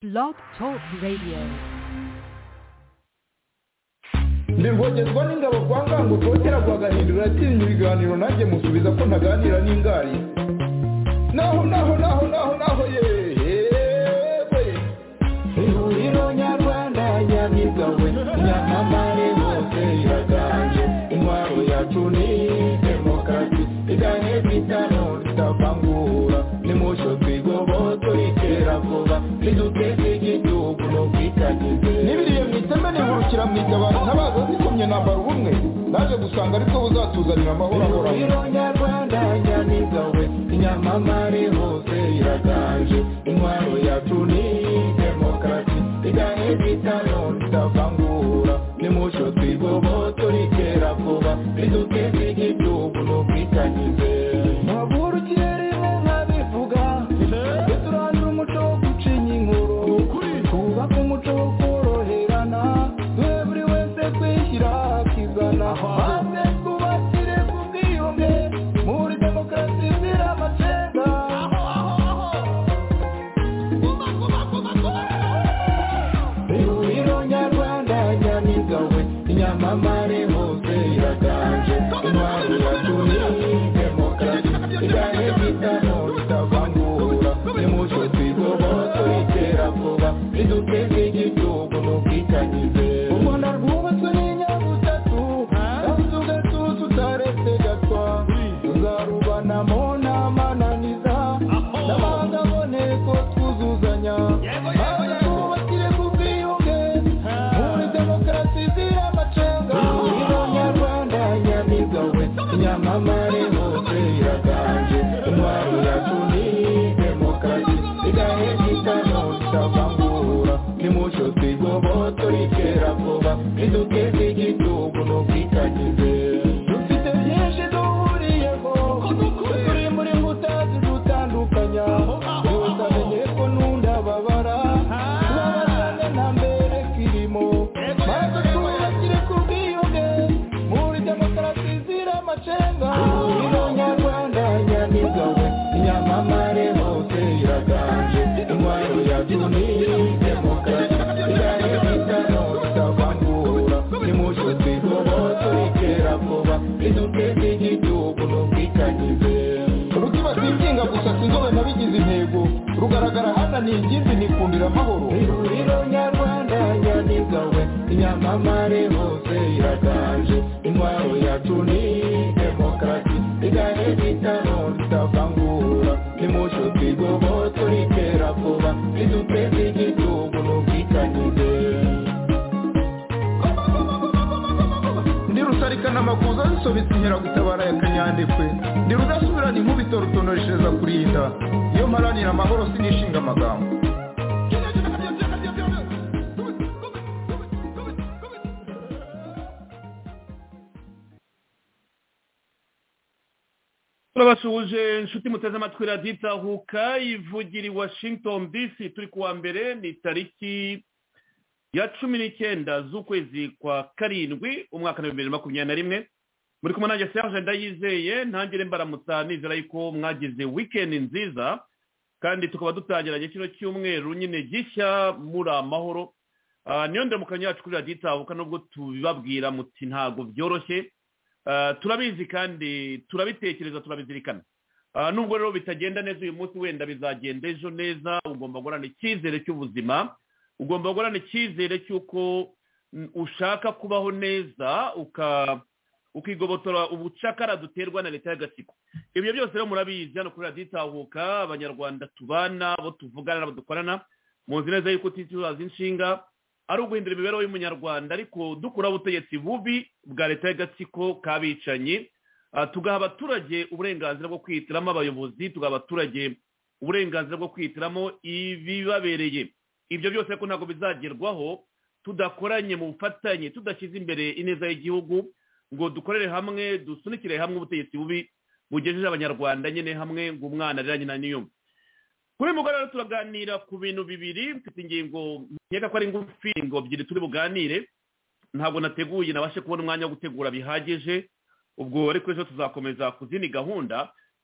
Blog Talk Radio. ndivogezwa n'ingabo kwa ngango kotera kwa gahindura atinya ibiganiro nanjye musubiza ko ntaganira n'ingari naho naho naho naho naho yewe ihuriro nyarwanda nyabigawe nyamamare hose iraganje intwaro yacu ni demokarasi igane bitano tutavangura nimusho twigoboto itera vuba niduteze igihugu no kwitagize n'ibiriye mu iteme nihurukira mu itabaro ntabaza zikomye nambara ubumwe naje gusanga aribwo buzatuzanira amahoro ahoraho nyarwanda nyamigawe inyamamare hose iraganje intwaro yacu ni demokarasi igane bitano tutavangura nimucyo twigoboto ritera vuba riduteze igihugu no kwitangize ntabwo kirere nka bivuga turandura umuco wo gucinya inkuru twubake umuco wo koroherana twe buri wese kwishyira akizana maze twubakire ku bwiyunge muri demokarasi izira amacenga ihuriro nyarwanda nyamigawe inyamamare hose iraganje intwari yacu ni demokarasi igane bitano ritavangura nimucyo twigoboto ritera vuba riduteze igihugu n'ubwitangize u rwanda rwubatswe n'inyabutatu kandi tugatuza utaretse gatwa tuzarubanamo n'amananiza n'amahanga aboneko twuzuzanya maze twubakire ku bwiyunge muri demokarasi izira amacenga ihuriro nyarwanda nyamigawe inyamamare hose iraganje intwaro yacu ni demokarasi igahe gitano tutavangura nimucyo twigoboto ritera vuba riduteze igihugu no kwitagize dufite byinshi duhuriyeho turi muri mbuta zidutandukanya yose amenye ko n'undi ababara tubabazane nta mbere kirimo maze twubakire ku bwiyunge muri demokarasi izira amacenga ihuriro nyarwanda nyamigawe inyamamare hose iraganje intwaro yacu ni demokarasi igane bitano tutavangura nimucyo twigoboto ritera vuba riduteze igihugu n'ubwitangize rukiba twinginga gusa sinzobe nabigize intego rugaragara hananiye ingimbi nikundira amahoro ihuriro nyarwanda nyamigawe inyamamare hose iraganje intwaro yacu ni demokarasi igane bitano tutavangura nimucyo twigoboto ritera vuba riduteze igihugu n'ubwitangize ndi rusarikana amakuza zisobetse inkera gutabara ya kanyandekwe ndi rudasubirana inkubito rutonoreshereza kurinda iyo mparanira amahoro sinishinga amagambo turabasuhuje inshuti muteze amatwi radiyo itahuka ivugira i washington dc turi kuwa mbere ni tariki ya cumi n'icyenda z'ukwezi kwa karindwi umwaka wa bibiri na makumyabiri na rimwe muri kumwe nanjye serge ndayizeye ntangire mbaramutsa nizera yuko mwagize wikendi nziza kandi tukaba dutangiranye kino cyumweru nyine gishya muri amahoro Ah, niyo ndemukanyo yacu kuri radiyo itahuka nubwo tubibabwira muti ntabwo byoroshye Ah, turabizi kandi turabitekereza turabizirikana Ah, nubwo rero bitagenda neza uyu munsi wenda bizagenda ejo neza ugomba guhorana icyizere cy'ubuzima ugomba guhorana icyizere cy'uko mm, ushaka kubaho neza uka ukigobotora ubucakara duterwa na leta y'agatsiko ibyo byose rero murabizi hano kuri radiyo itahuka abanyarwanda tubana abo tuvugana n'abo dukorana muzi neza yuko utitaza inshinga ari uguhindura imibereho y'umunyarwanda ariko dukuraho ubutegetsi bubi bwa leta y'agatsiko k'abicanyi Ah, tugaha abaturage uburenganzira bwo kwihitiramo abayobozi tugaha abaturage uburenganzira bwo kwihitiramo ibibabereye ibyo byose ariko ntabwo bizagerwaho tudakoranye mu bufatanye tudashyize imbere ineza y'igihugu ngo dukorere hamwe dusunikire hamwe ubutegetsi bubi bugejeje abanyarwanda nyine hamwe ngo umwana arira nyina n'iyumva kuri uyu mugoroba turaganira ku bintu bibiri mfite ingingo nkeka ko ari ngufi ingingo ebyiri turi buganire ntabwo nateguye nabashe kubona umwanya wo gutegura bihagije ubwo ariko ejo tuzakomeza ku zindi gahunda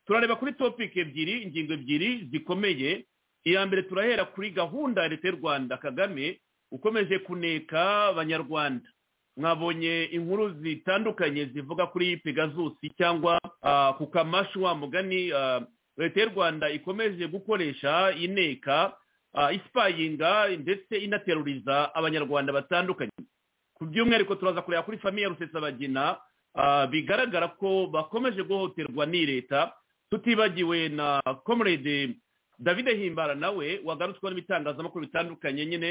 turareba kuri topiki ebyiri ingingo ebyiri zikomeye iya mbere turahera kuri gahunda ya leta y'u rwanda kagame ukomeje kuneka abanyarwanda mwabonye inkuru zitandukanye zivuga kuri pegazusi cyangwa ah, ku kamashu wa mugani ah, leta y'u rwanda ikomeje gukoresha ineka ah, isipayinga ndetse inateruriza abanyarwanda batandukanye ku by'umwihariko turaza kureba kuri famiye rusesabagina ah, bigaragara ko bakomeje guhohoterwa n'i leta tutibagiwe na comrade davide himbara nawe wagarutsweho n'ibitangazamakuru bitandukanye nyine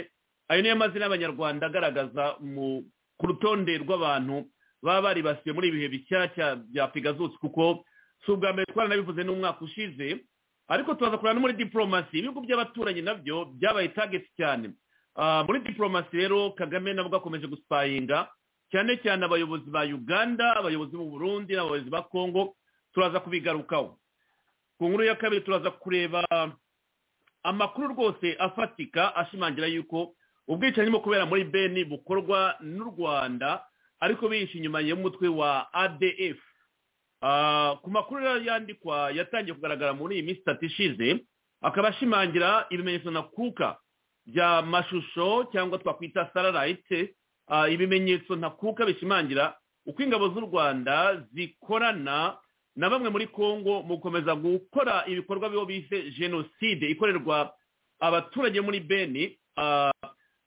ayo niyo mazina y'abanyarwanda agaragaza mu ku rutonde rw'abantu baba baribasiwe muri ibi bihe bishyashya bya pegasus kuko si ubwa mbere twaranabivuze n'umwaka ushize ariko turaza kureba no muri diporomasi ibihugu by'abaturanyi nabyo byabaye tageti cyane Ah, muri diporomasi rero kagame nabwo akomeje gusipayinga cyane cyane abayobozi ba uganda abayobozi b'u burundi n'abayobozi ba kongo turaza kubigarukaho ku nkuru ya kabiri turaza kureba amakuru rwose afatika ashimangira yuko ubwicanyi burimo kubera muri beni bukorwa n'u rwanda ariko bihishe inyuma y'umutwe wa adf Ah, ku makuru rero yandikwa yatangiye kugaragara muri iyi minsi itatu ishize akaba ashimangira ibimenyetso ntakuka bya mashusho cyangwa twakwita saralayite ibimenyetso ntakuka bishimangira uko ingabo z'u rwanda zikorana na bamwe muri congo mu gukomeza gukora ibikorwa bibo bise jenoside ikorerwa abaturage muri beni Ah,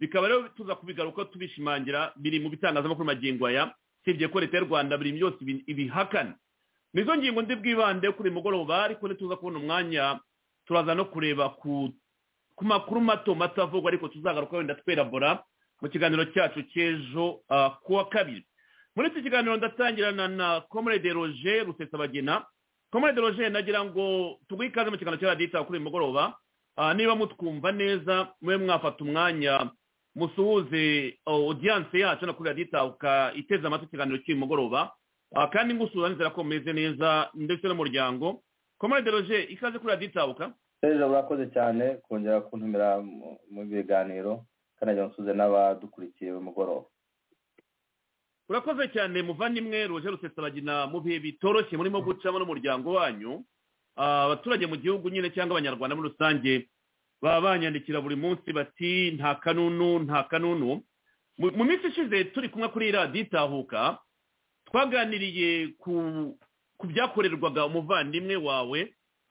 bikaba rero tuza kubigaruka tubishimangira biri mu bitangazamakuru magingo aya usibye ko leta y'u rwanda biri byose ibi- ibihakana nizo ngingo ndi bwibande kuri uyu mugoroba ariko nituza kubona umwanya turaza no kureba ku ku makuru mato mato avugwa ariko tuzagaruka wenda twerabora mu kiganiro cyacu cy'ejo ah, ku wa kabiri muri iki kiganiro ndatangirana na comrade roger rusesabagina comrade roger nagira ngo tuguhe ikaze mu kiganiro cya radiyo kuri uyu mugoroba Ah, niba mutwumva neza mube mwafata umwanya musuhuze oh, audience yacu na kuri radiyo itahuka iteze amatwi ikiganiro cy'uyu mugoroba Ah, kandi ngusuhuza nizera ko mumeze neza ndetse n'umuryango comrade roger ikaze kuri radiyo itahuka serge urakoze cyane kongera kuntumira mu- mu biganiro kanagira nsuze n'abadukurikiye uyu mugoroba urakoze cyane muvandimwe roger rusesabagina mu bihe bitoroshye murimo gucamo n'umuryango wanyu Ah, abaturage mu gihugu nyine cyangwa abanyarwanda muri rusange baba banyandikira buri munsi bati nta kanunu nta kanunu mu mu minsi ishize turi kumwe kuri radiyo itahuka twaganiriye ku ku byakorerwaga umuvandimwe wawe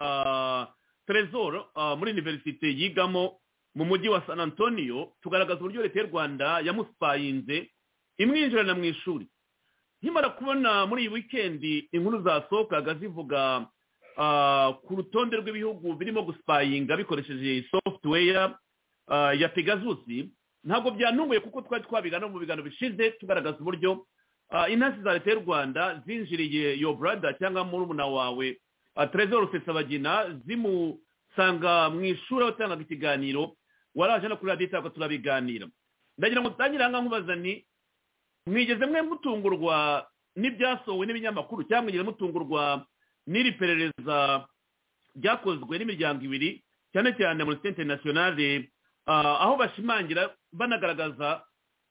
ah, Trezor ah, muri univerisite yigamo mu mujyi wa san antonio tugaragaza uburyo leta y'u rwanda yamusipayinze imwinjirana mu ishuri nkimara kubona muri iyi wikendi inkuru zasohokaga zivuga ah, ku rutonde rw'ibihugu birimo gusipayinga bikoresheje software ah, ya pegasus ntabwo byantunguye kuko twari twabiga no mu biganiro bishize tugaragaza uburyo ah, inasi za leta y'u rwanda zinjiriye yo brother cyangwa murumuna wawe ah, trezor rusesabagina zimusanga mu ishuri aho yatangaga ikiganiro waraje no kuri radiyo itako turabiganira ndagira ngo dutangire ahangaha nkubaza ni mwigeze mwe mutungurwa n'ibyasohowe n'ibinyamakuru cyangwa mwigeze mutungurwa n'iri perereza ryakozwe n'imiryango ibiri cyane cyane muri site interinasiyonale ah, aho bashimangira banagaragaza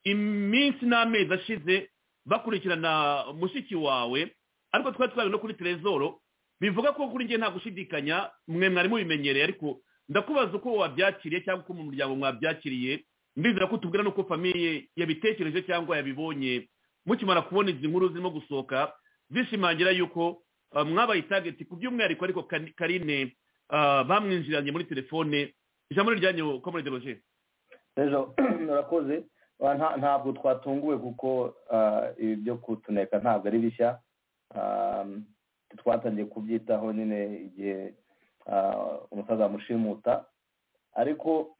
iminsi n'amezi ashize bakurikirana mushiki wawe ariko twari twari no kuri terezoro bivuga ko kuri njye nta gushidikanya mwe mwari mubimenyereye ariko ndakubaza uko wabyakiriye cyangwa uko mu muryango mwabyakiriye ndizera ko utubwira n'uko famiye yabitekereje cyangwa yabibonye mukimara kubona izi nkuru zirimo gusohoka zishimangira yuko ah, mwabaye itageti ku by'umwihariko ariko Kani- karine ah, bamwinjiranye muri telefone ijambo riryanyu komore deroje serge urakoze Ah, nta- ntabwo twatunguwe kuko ah, ibi byo kutuneka ntabwo ari bishya Ah, twatangiye kubyitaho nyine igihe ah, umusaza mushimuta ariko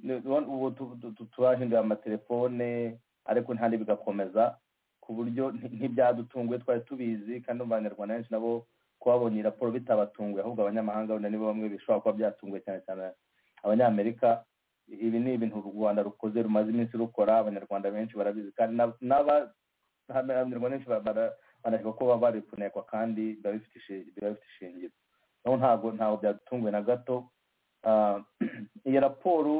ni- ubona- ubu tu- tu- tu- turahinduye amatelefone ariko ntihandi bigakomeza ku buryo nti- ntibyadutunguye twari tubizi kandi mu banyarwanda benshi nabo kubabonye iyi raporo bitabatunguye ahubwo abanyamahanga wenda nibo bamwe bishobora kuba byatunguye cyane cyane abanyamerika ibi ni ibintu u rwanda rukoze rumaze iminsi rukora abanyarwanda benshi barabizi kandi n'aba- n'aba- abanyarwanda benshi bara- bara- banashoboka ko baba bari kunekwa kandi biba bifite ishi- biba bifite ishingiro naho ntabwo ntabwo byatunguye na gato Ah, iyi raporo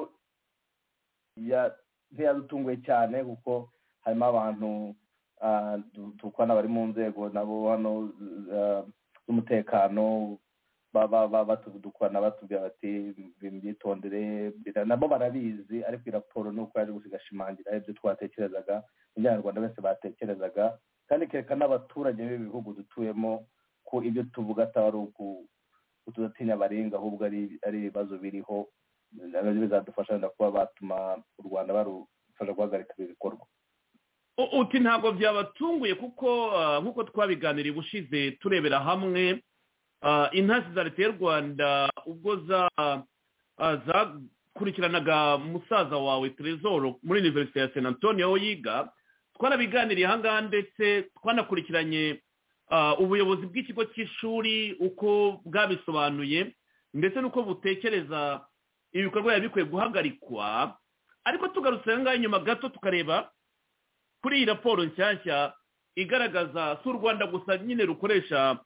ya- ntiyadutunguye cyane kuko harimo abantu ah, du- dukwana bari mu nzego nabo hano ah, z'umutekano batudukwana batubwira bati byitondere nabo barabizi ariko iyi raporo ni uko yaje gushigashimangira ibyo twatekerezaga abanyarwanda bose batekerezaga kandi kereka n'abaturage b'ibihugu dutuyemo ko ibyo tuvuga ataba ari ukudatinya barenga ahubwo ari ibibazo biriho nabyo bizadufasha wenda kuba batuma u rwanda barufasha guhagarika ibi bikorwa uti ntabwo byabatunguye kuko nk'uko twabiganiriye ubushize turebera hamwe intasi za leta y'u rwanda ubwo zakurikiranaga musaza wawe trezoro muri iniverisite ya sena antonio aho yiga twarabiganiriye ahangaha ndetse twanakurikiranye ubuyobozi bw'ikigo cy'ishuri uko bwabisobanuye ndetse n'uko butekereza ibikorwa biba bikwiye guhagarikwa ariko tugarutse ahangaha inyuma gato tukareba kuri iyi raporo nshyashya igaragaza si u rwanda gusa nyine rukoresha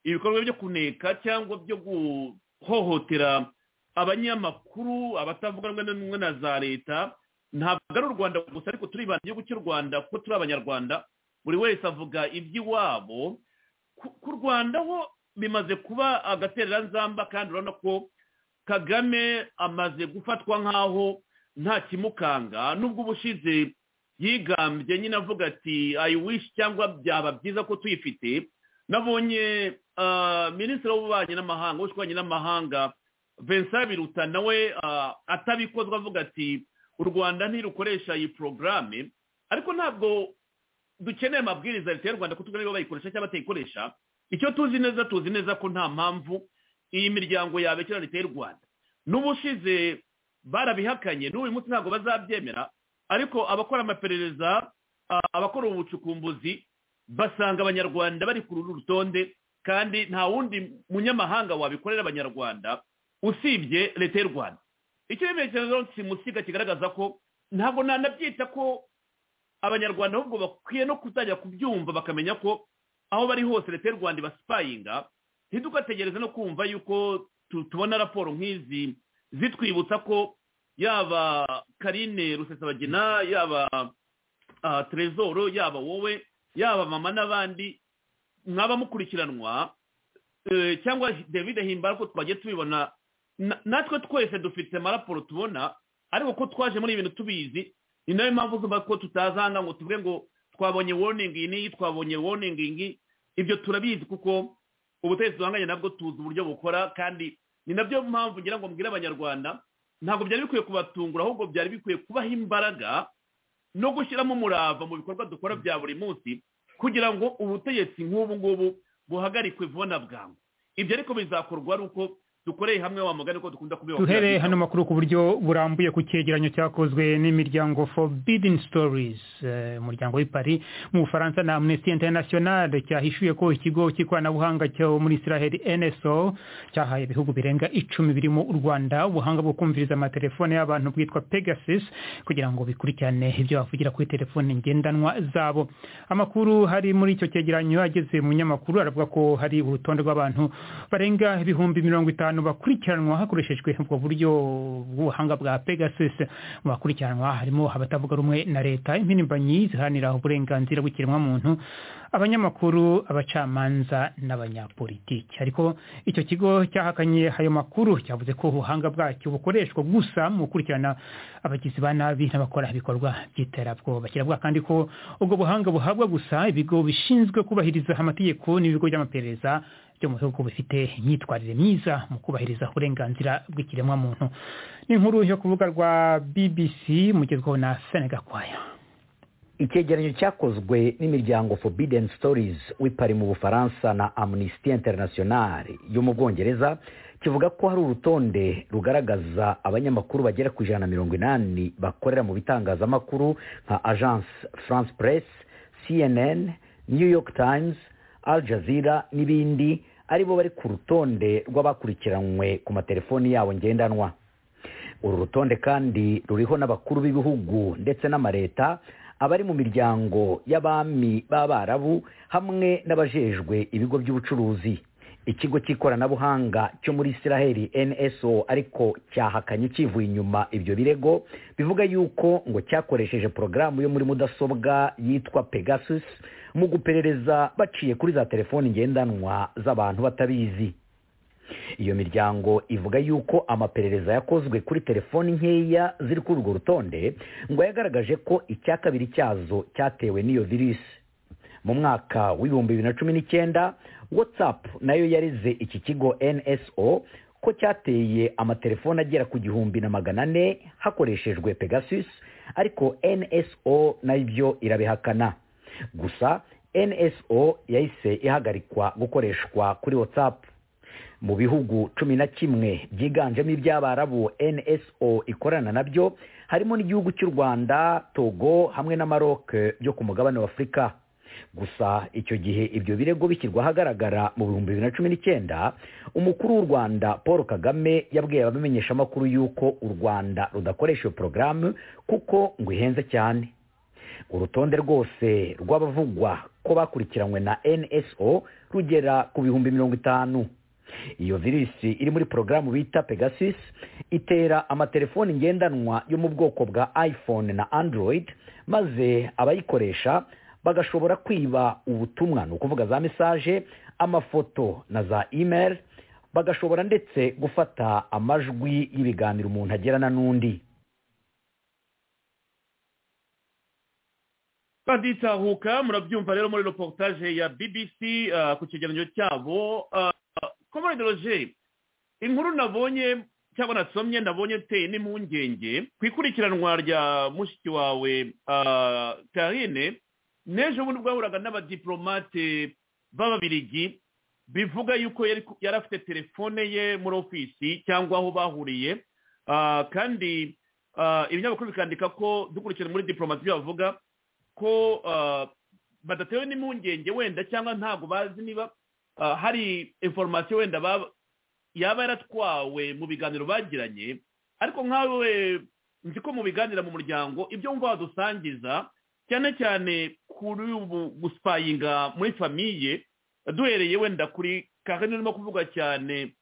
ibikorwa byo kuneka cyangwa byo guhohotera abanyamakuru abatavuga rumwe na za leta ntabwo ari u rwanda gusa ariko turibanda igihugu cy'u rwanda kuko turi abanyarwanda buri wese avuga iby'iwabo ku rwanda ho bimaze kuba agatereranzamba kandi urabona ko kagame amaze gufatwa nk'aho nta kimukanga n'ubwo ubushize yigambye nyine avuga ati ayi wishi cyangwa byaba byiza ko tuyifite nabonye minisitiri w'ububanyi n'amahanga w'ububanyi n'amahanga vincent biruta nawe atabikozwa avuga ati u rwanda ntirukoresha iyi porogaramu ariko ntabwo dukeneye amabwiriza ya leta y'u rwanda ko tuba bayikoresha cyangwa batayikoresha icyo tuzi neza tuzi neza ko nta mpamvu iyi miryango yabekera leta y'u rwanda n'ubushize barabihakanye n'uyu munsi ntabwo bazabyemera ariko abakora amaperereza abakora ubucukumbuzi basanga abanyarwanda bari ku ruru rutonde kandi nta wundi munyamahanga wabikorera abanyarwanda usibye leta y'u rwanda icyo remezo simusiga kigaragaza ko ntabwo nanabyita ko abanyarwanda ahubwo bakwiye no kuzajya kubyumva bakamenya ko aho bari hose leta y'u rwanda ibasipayinga ntidugategereze no kumva yuko tubona raporo nk'izi zitwibutsa ko yaba karine rusesabagina yaba trezoro yaba wowe yaba mama n'abandi mwaba mukurikiranwa cyangwa david himbara ko twagiye tubibona natwe twese dufite amaraporo tubona ariko ko twaje muri ibintu tubizi ni nayo mpamvu uzumva ko tutazanga ngo tuvuge ngo twabonye woningi n'iyi twabonye woningi ibyo turabizi kuko ubutegetsi duhanganye nabwo tuzi uburyo bukora kandi ni nabyo mpamvu ngira ngo mbwire abanyarwanda ntabwo byari bikwiye kubatungura ahubwo byari bikwiye kubaha imbaraga no gushyiramo umurava mu bikorwa dukora bya buri munsi kugira ngo ubutegetsi nk'ubu ngubu buhagarikwe vuba bwangu ibyo ariko bizakorwa ari uko dukoreye hamwe wa mugani ko dukunda kubiba duhere hano makuru ku buryo burambuye ku cyegeranyo cyakozwe n'imiryango forbidden stories umuryango w'i paris mu bufaransa na amnesty international cyahishuye ko ikigo cy'ikoranabuhanga cyo muri israel nso cyahaye ibihugu birenga icumi birimo u rwanda ubuhanga bwo kumviriza amatelefone y'abantu bwitwa pegasus kugira ngo bikurikirane ibyo bavugira kuri telefone ngendanwa zabo amakuru hari muri icyo cyegeranyo ageze mu nyamakuru aravuga ko hari urutonde rw'abantu barenga ibihumbi mirongo itanu abantu bakurikiranwa hakoreshejwe ubwo buryo bw'ubuhanga bwa pegasus mu bakurikiranwa harimo abatavuga rumwe na leta impirimbanyi ziharanira uburenganzira bw'ikiremwamuntu abanyamakuru abacamanza n'abanyapolitiki ariko icyo kigo cyahakanye ayo makuru cyavuze ko ubuhanga bwacyo bukoreshwa gusa mu gukurikirana abagizi ba nabi n'abakora ibikorwa by'iterabwoba kiravuga kandi ko ubwo buhanga buhabwa gusa ibigo bishinzwe kubahiriza amategeko n'ibigo by'amaperereza byo mu bihugu bifite imyitwarire myiza mu kubahiriza uburenganzira bw'ikiremwamuntu ni inkuru yo kuvuga rwa bbc mugezweho na senegakwaya icyegeranyo cyakozwe n'imiryango forbidden stories w'ipari mu bufaransa na amnesty international yo mu bwongereza kivuga ko hari urutonde rugaragaza abanyamakuru bagera ku ijana na mirongo inani bakorera mu bitangazamakuru nka agence france press cnn new york times al jazeera n'ibindi aribo bari ku rutonde rw'abakurikiranwe ku matelefoni yabo ngendanwa uru rutonde kandi ruriho n'abakuru b'ibihugu ndetse n'amareta abari mu miryango y'abami b'abarabu hamwe n'abajejwe ibigo by'ubucuruzi ikigo cy'ikoranabuhanga cyo muri israheli nso ariko cyahakanye kivuye inyuma ibyo birego bivuga yuko ngo cyakoresheje porogaramu yo muri mudasobwa yitwa pegasus mu guperereza baciye kuri za telefoni ngendanwa z'abantu batabizi iyo miryango ivuga yuko amaperereza yakozwe kuri telefoni nkeya ziri kuri urwo rutonde ngo yagaragaje ko icya kabiri cyazo cyatewe n'iyo virisi mu mwaka w'ibihumbi bibiri na cumi n'icyenda watsapu nayo yarize iki kigo nso ko cyateye amatelefoni agera ku gihumbi na magana ane hakoreshejwe pegasus ariko nso nabyo irabihakana gusa nso yahise ihagarikwa gukoreshwa kuri watsapu mu bihugu cumi na kimwe byiganjemo iby'abarabu nso ikorana nabyo harimo n'igihugu cy'u rwanda togo hamwe na maroc byo ku mugabane wa afurika gusa icyo gihe ibyo birego bishyirwa ahagaragara mu bihumbi bibiri na cumi n'icyenda umukuru w'u rwanda paul kagame yabwiye abamenyeshamakuru y'uko u rwanda rudakoresha iyo porogaramu kuko ngo ihenze cyane urutonde rwose rw'abavugwa ko bakurikiranywe na nso rugera ku bihumbi mirongo itanu iyo virisi iri muri porogaramu bita pegasus itera amatelefoni ngendanwa yo mu bwoko bwa iphone na android maze abayikoresha bagashobora kwiba ubutumwa ni ukuvuga za mesaje amafoto na za email bagashobora ndetse gufata amajwi y'ibiganiro umuntu agirana n'undi baditahuka murabyumva rero muri reportage ya bbc ah, ku kigereranyo cyabo ah, komore dorogeri inkuru nabonye cyangwa nasomye nabonye iteye n'impungenge ku ikurikiranwa rya mushiki wawe karine n'ejo bundi bwahuraga n'abadiporomate b'ababirigi bivuga yuko yari afite telefone ye muri ofisi cyangwa aho bahuriye kandi ibinyamakuru bikandika ko dukurikije muri diporomate ibyo bavuga ko badatewe n'impungenge wenda cyangwa ntabwo bazi niba hari inforomasiyo wenda yaba yaratwawe mu biganiro bagiranye ariko nkawe nzi ko mu biganira mu muryango ibyo wumva wadusangiza cyane cyane kuri ubu gusipayinga muri famiye duhereye wenda kuri kakandi urimo kuvuga cyane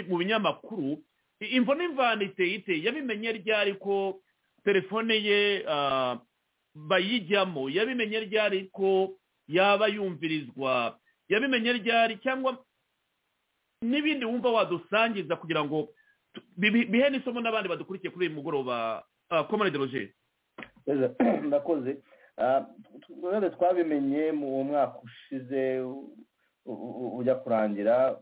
mu binyamakuru imvo n'imvano iteye iteye yabimenye ryari ko telefone ye bayijyamo yabimenye ryari ko yaba yumvirizwa yabimenye ryari cyangwa n'ibindi wumva wadusangiza kugira ngo bihe n'isomo n'abandi badukurikiye kuri uyu mugoroba komane dorogeri ndakoze rero twabimenye mu mwaka ushize ujya kurangira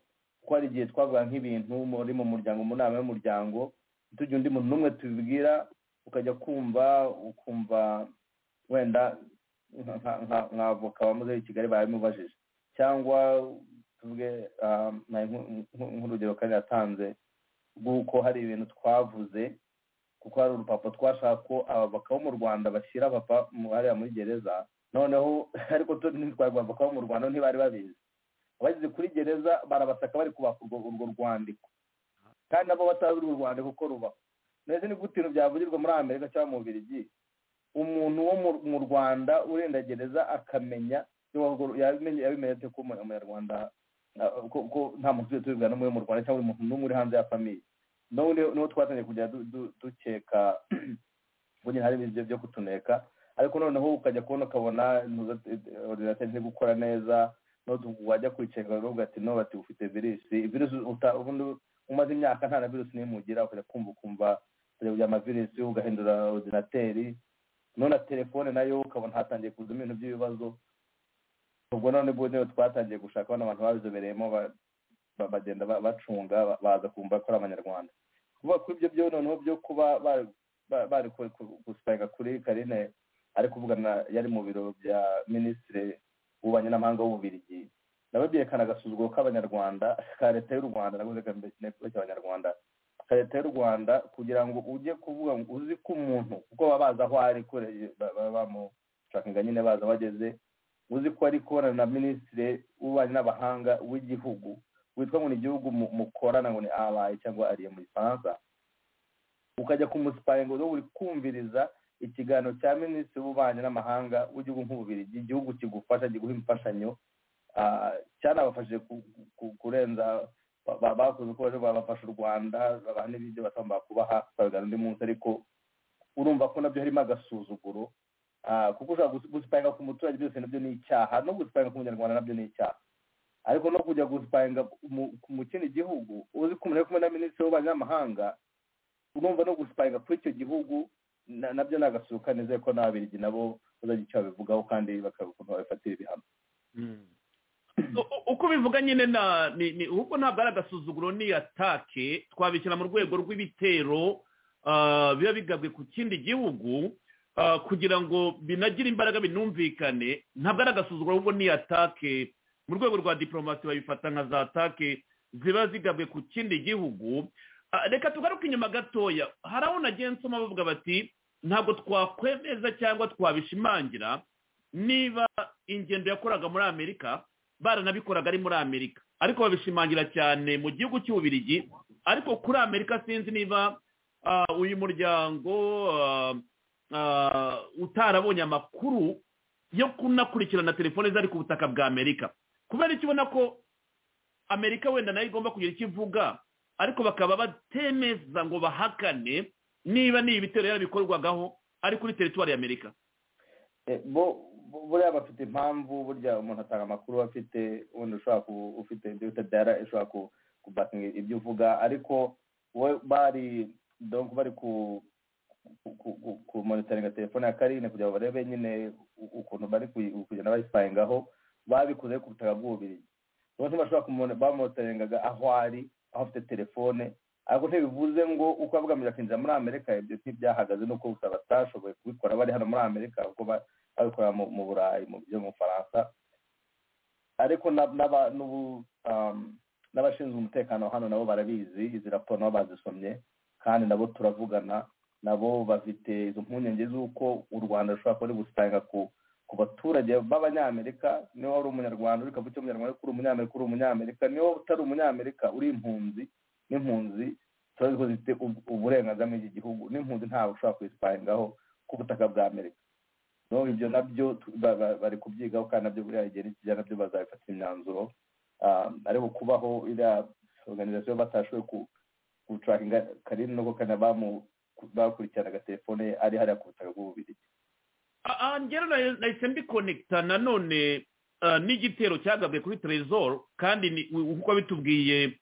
ko hari igihe twavuga nk'ibintu muri mu muryango mu nama y'umuryango tugira undi muntu n'umwe tubibwira ukajya kumva ukumva wenda nka voka wamuzeho i kigali barabimubajije cyangwa tuvuge nk'urugero kandi yatanze rw'uko hari ibintu twavuze kuko hari urupapuro twashaka ko abavoka bo mu rwanda bashyira papa hariya muri gereza noneho ariko ntitwari abavoka bo mu rwanda ntibari babizi abageze kuri gereza barabasaka bari kubaka urwo rwandiko kandi nabo batazi urwo rwandiko uko rubaho ndetse ni gute ibintu byavugirwa muri amerika cyangwa mu birigi umuntu wo mu rwanda urenda gereza akamenya yabimenyete ko umunyarwanda ko nta muntu tubibwira n'umwe mu rwanda cyangwa umuntu n'umwe uri hanze ya famiye niho twatangiye kujya dukeka nyine hari ibyo byo kutuneka ariko noneho ukajya kubona ukabona ordinateri ntiri gukora neza wajya kwiceka urubuga ati no bati ufite virusi virusi ubundi umaze imyaka nta na virusi n'imugira ukajya kumva ukumva amavirusi ugahindura ordinateri none telefone nayo ukabona hatangiye kuzamo ibintu by'ibibazo ubwo none rero twatangiye gushaka abana abantu babizobereyemo bagenda bacunga baza kumva ko ari abanyarwanda kuvuga kuri ibyo byo noneho byo kuba bari gusipayinga kuri karine ari kuvugana yari mu biro bya minisitiri w'ububanyi n'amahanga w'ububirigi nabo byerekana agasuzuguro k'abanyarwanda ka leta y'u rwanda nabwo reka mbese cy'abanyarwanda ka leta y'u rwanda kugira ngo ujye kuvuga ngo uzi ko umuntu kuko baba bazi aho ari kure bamushaka nyine baza bageze uzi ko ari kubona na minisitiri w'ububanyi n'abahanga w'igihugu witwa ngo ni igihugu mukorana ngo ni abaye cyangwa ariye mu gifaransa ukajya kumusipayinga ngo uri kumviriza ikiganiro cya minisitiri w'ububanyi n'amahanga w'igihugu nk'ububirigi igihugu kigufasha kiguha imfashanyo cyanabafashije kurenza bakoze uko baje babafasha u rwanda babaha n'ibyo batamba kubaha babigana undi munsi ariko urumva ko nabyo harimo agasuzuguro kuko ushobora gusipayinga ku muturage byose nabyo ni icyaha no gusipayinga ku munyarwanda nabyo ni icyaha ariko no kujya gusipayinga mu kindi gihugu uzi ko umuntu ari kumwe na minisitiri w'ububanyamahanga urumva no gusipayinga kuri icyo gihugu na- nabyo ni agasuka nizeye ko n'ababirigi nabo bazagira icyo babivugaho kandi bakareba ukuntu babifatira ibihano U- uko ubivuga nyine na ni ni ahubwo ntabwo ari agasuzuguro ni atake twabishyira mu rwego rw'ibitero ah, biba bigabwe ku kindi gihugu ah, kugira ngo binagire imbaraga binumvikane ntabwo ari agasuzuguro ahubwo ni atake mu rwego rwa diporomasi babifata nka za atake ziba zigabwe ku kindi gihugu Ah, reka tugaruke inyuma gatoya hari aho nagiye nsoma bavuga bati ntabwo twakwemeza cyangwa twabishimangira niba ingendo yakoraga muri amerika baranabikoraga ari muri amerika ariko babishimangira cyane mu gihugu cy'ububirigi ariko kuri amerika sinzi niba ah, uyu muryango ah, ah, utarabonye amakuru yo kunakurikirana telefone zari ku butaka bwa amerika kubera icyo ubona ko amerika wenda nayo igomba kugira icyo ivuga ariko bakaba batemeza ngo bahakane niba ni ibitero yarabikorwagaho ari kuri teritwari ya amerika Eh, bo bo- buriya bafite impamvu burya umuntu atanga amakuru afite ubundi ushobora ku- ufite ibyo bita dara ishobora ku- kubakinga ibyo uvuga ariko we bari donc bari ku ku- ku- ku- ku monitoringa telefone ya karine kugira ngo barebe nyine u- ukuntu bari kuyi- kugenda bayisipahingaho babikoze ku butaka bw'ububirigi niyo ntuma bashobora kumone- bamonitoringaga aho ari aho afite telefone ariko ntibivuze ngo uko abugamije akinjira muri amerika ibyo ntibyahagaze nuko gusa batashoboye kubikora bari hano muri amerika kuko ba- babikorera mu- mu burayi mu byo mu bufaransa ariko na- n'aba- n'ubu, um, n'abashinzwe umutekano hano nabo barabizi izi raporo nabo bazisomye kandi nabo turavugana nabo bafite izo mpungenge z'uko u rwanda rushobora kuba ruri gusanga ku ku baturage b'abanyamerika niba wari umunyarwanda uri kavuga icyo umunyarwanda ariko uri umunyamerika uri umunyamerika niba utari umunyamerika uri impunzi n'impunzi turazi ko zifite ub- uburenganzira muri iki gihugu n'impunzi ntabwo ushobora kuyisipahingaho ku butaka bwa amerika noneho ibyo nabyo tu- ba- ba- bari kubyigaho kandi nabyo buriya igihe nikijya nabyo bazabifatira imyanzuro Ah, ariko kubaho iriya organization batashoboye ku- guturakinga karine nubwo kandi abamu- bakurikiranaga telefone ye ari hariya ku butaka bw'ububirigi ngero nahise mbikonekita nanone ah, n'igitero cyagabwe kuri trezor kandi ni- u- uko bitubwiye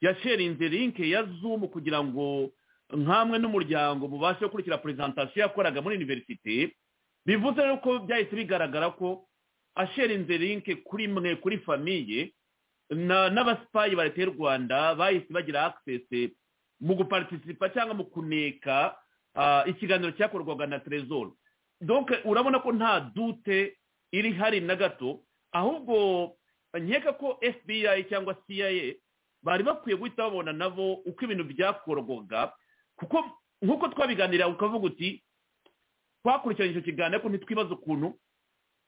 yasherinze linke ya zoom kugira ngo nkamwe n'umuryango mubashe gukurikira perezantasiyo yakoraga muri universite bivuze rero ko byahise bigaragara ko asherinze linke kuri mwe kuri famiye na- n'abasipayi ba leta y'u rwanda bahise bagira access mu guparitisipa cyangwa mu kuneka ah, ikiganiro cyakorwaga na trezor donc urabona ko nta dute iri hari na gato ahubwo nkeka ko fbi cyangwa cia bari bakwiye guhita babona nabo uko ibintu byakorwaga kuko nk'uko twabiganira ukavuga uti twakurikiranye icyo kiganiro ariko ntitwibaze ukuntu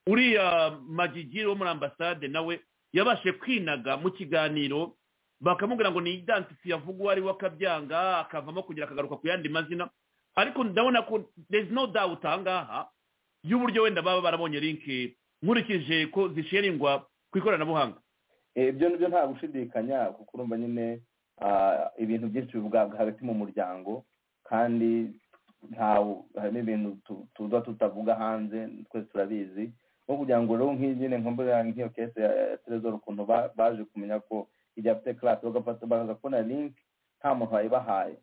uriya magigiri wo muri ambasade nawe yabashe kwinaga mu kiganiro bakamubwira ngo ni idansifi yavugwa ari we akabyanga akavamo kugira akagaruka ku yandi mazina ariko ndabona ko there is no doubt ahangaha y'uburyo wenda baba barabonye linki nkurikije ko zisheringwa ku ikoranabuhanga Eh, ibyo nibyo nta gushidikanya kuko urumva nyine ah, ibintu byinshi bivuga hagati mu muryango kandi ntawe harimo ibintu tu- tuba tutavuga hanze twese turabizi nko kugira ngo rero nk'iyi nyine nka mbona nk'iyo kese ya ya trezor ukuntu ba- baje kumenya ko igihe afite class bagafata bakaza kubona link nta muntu wayibahaye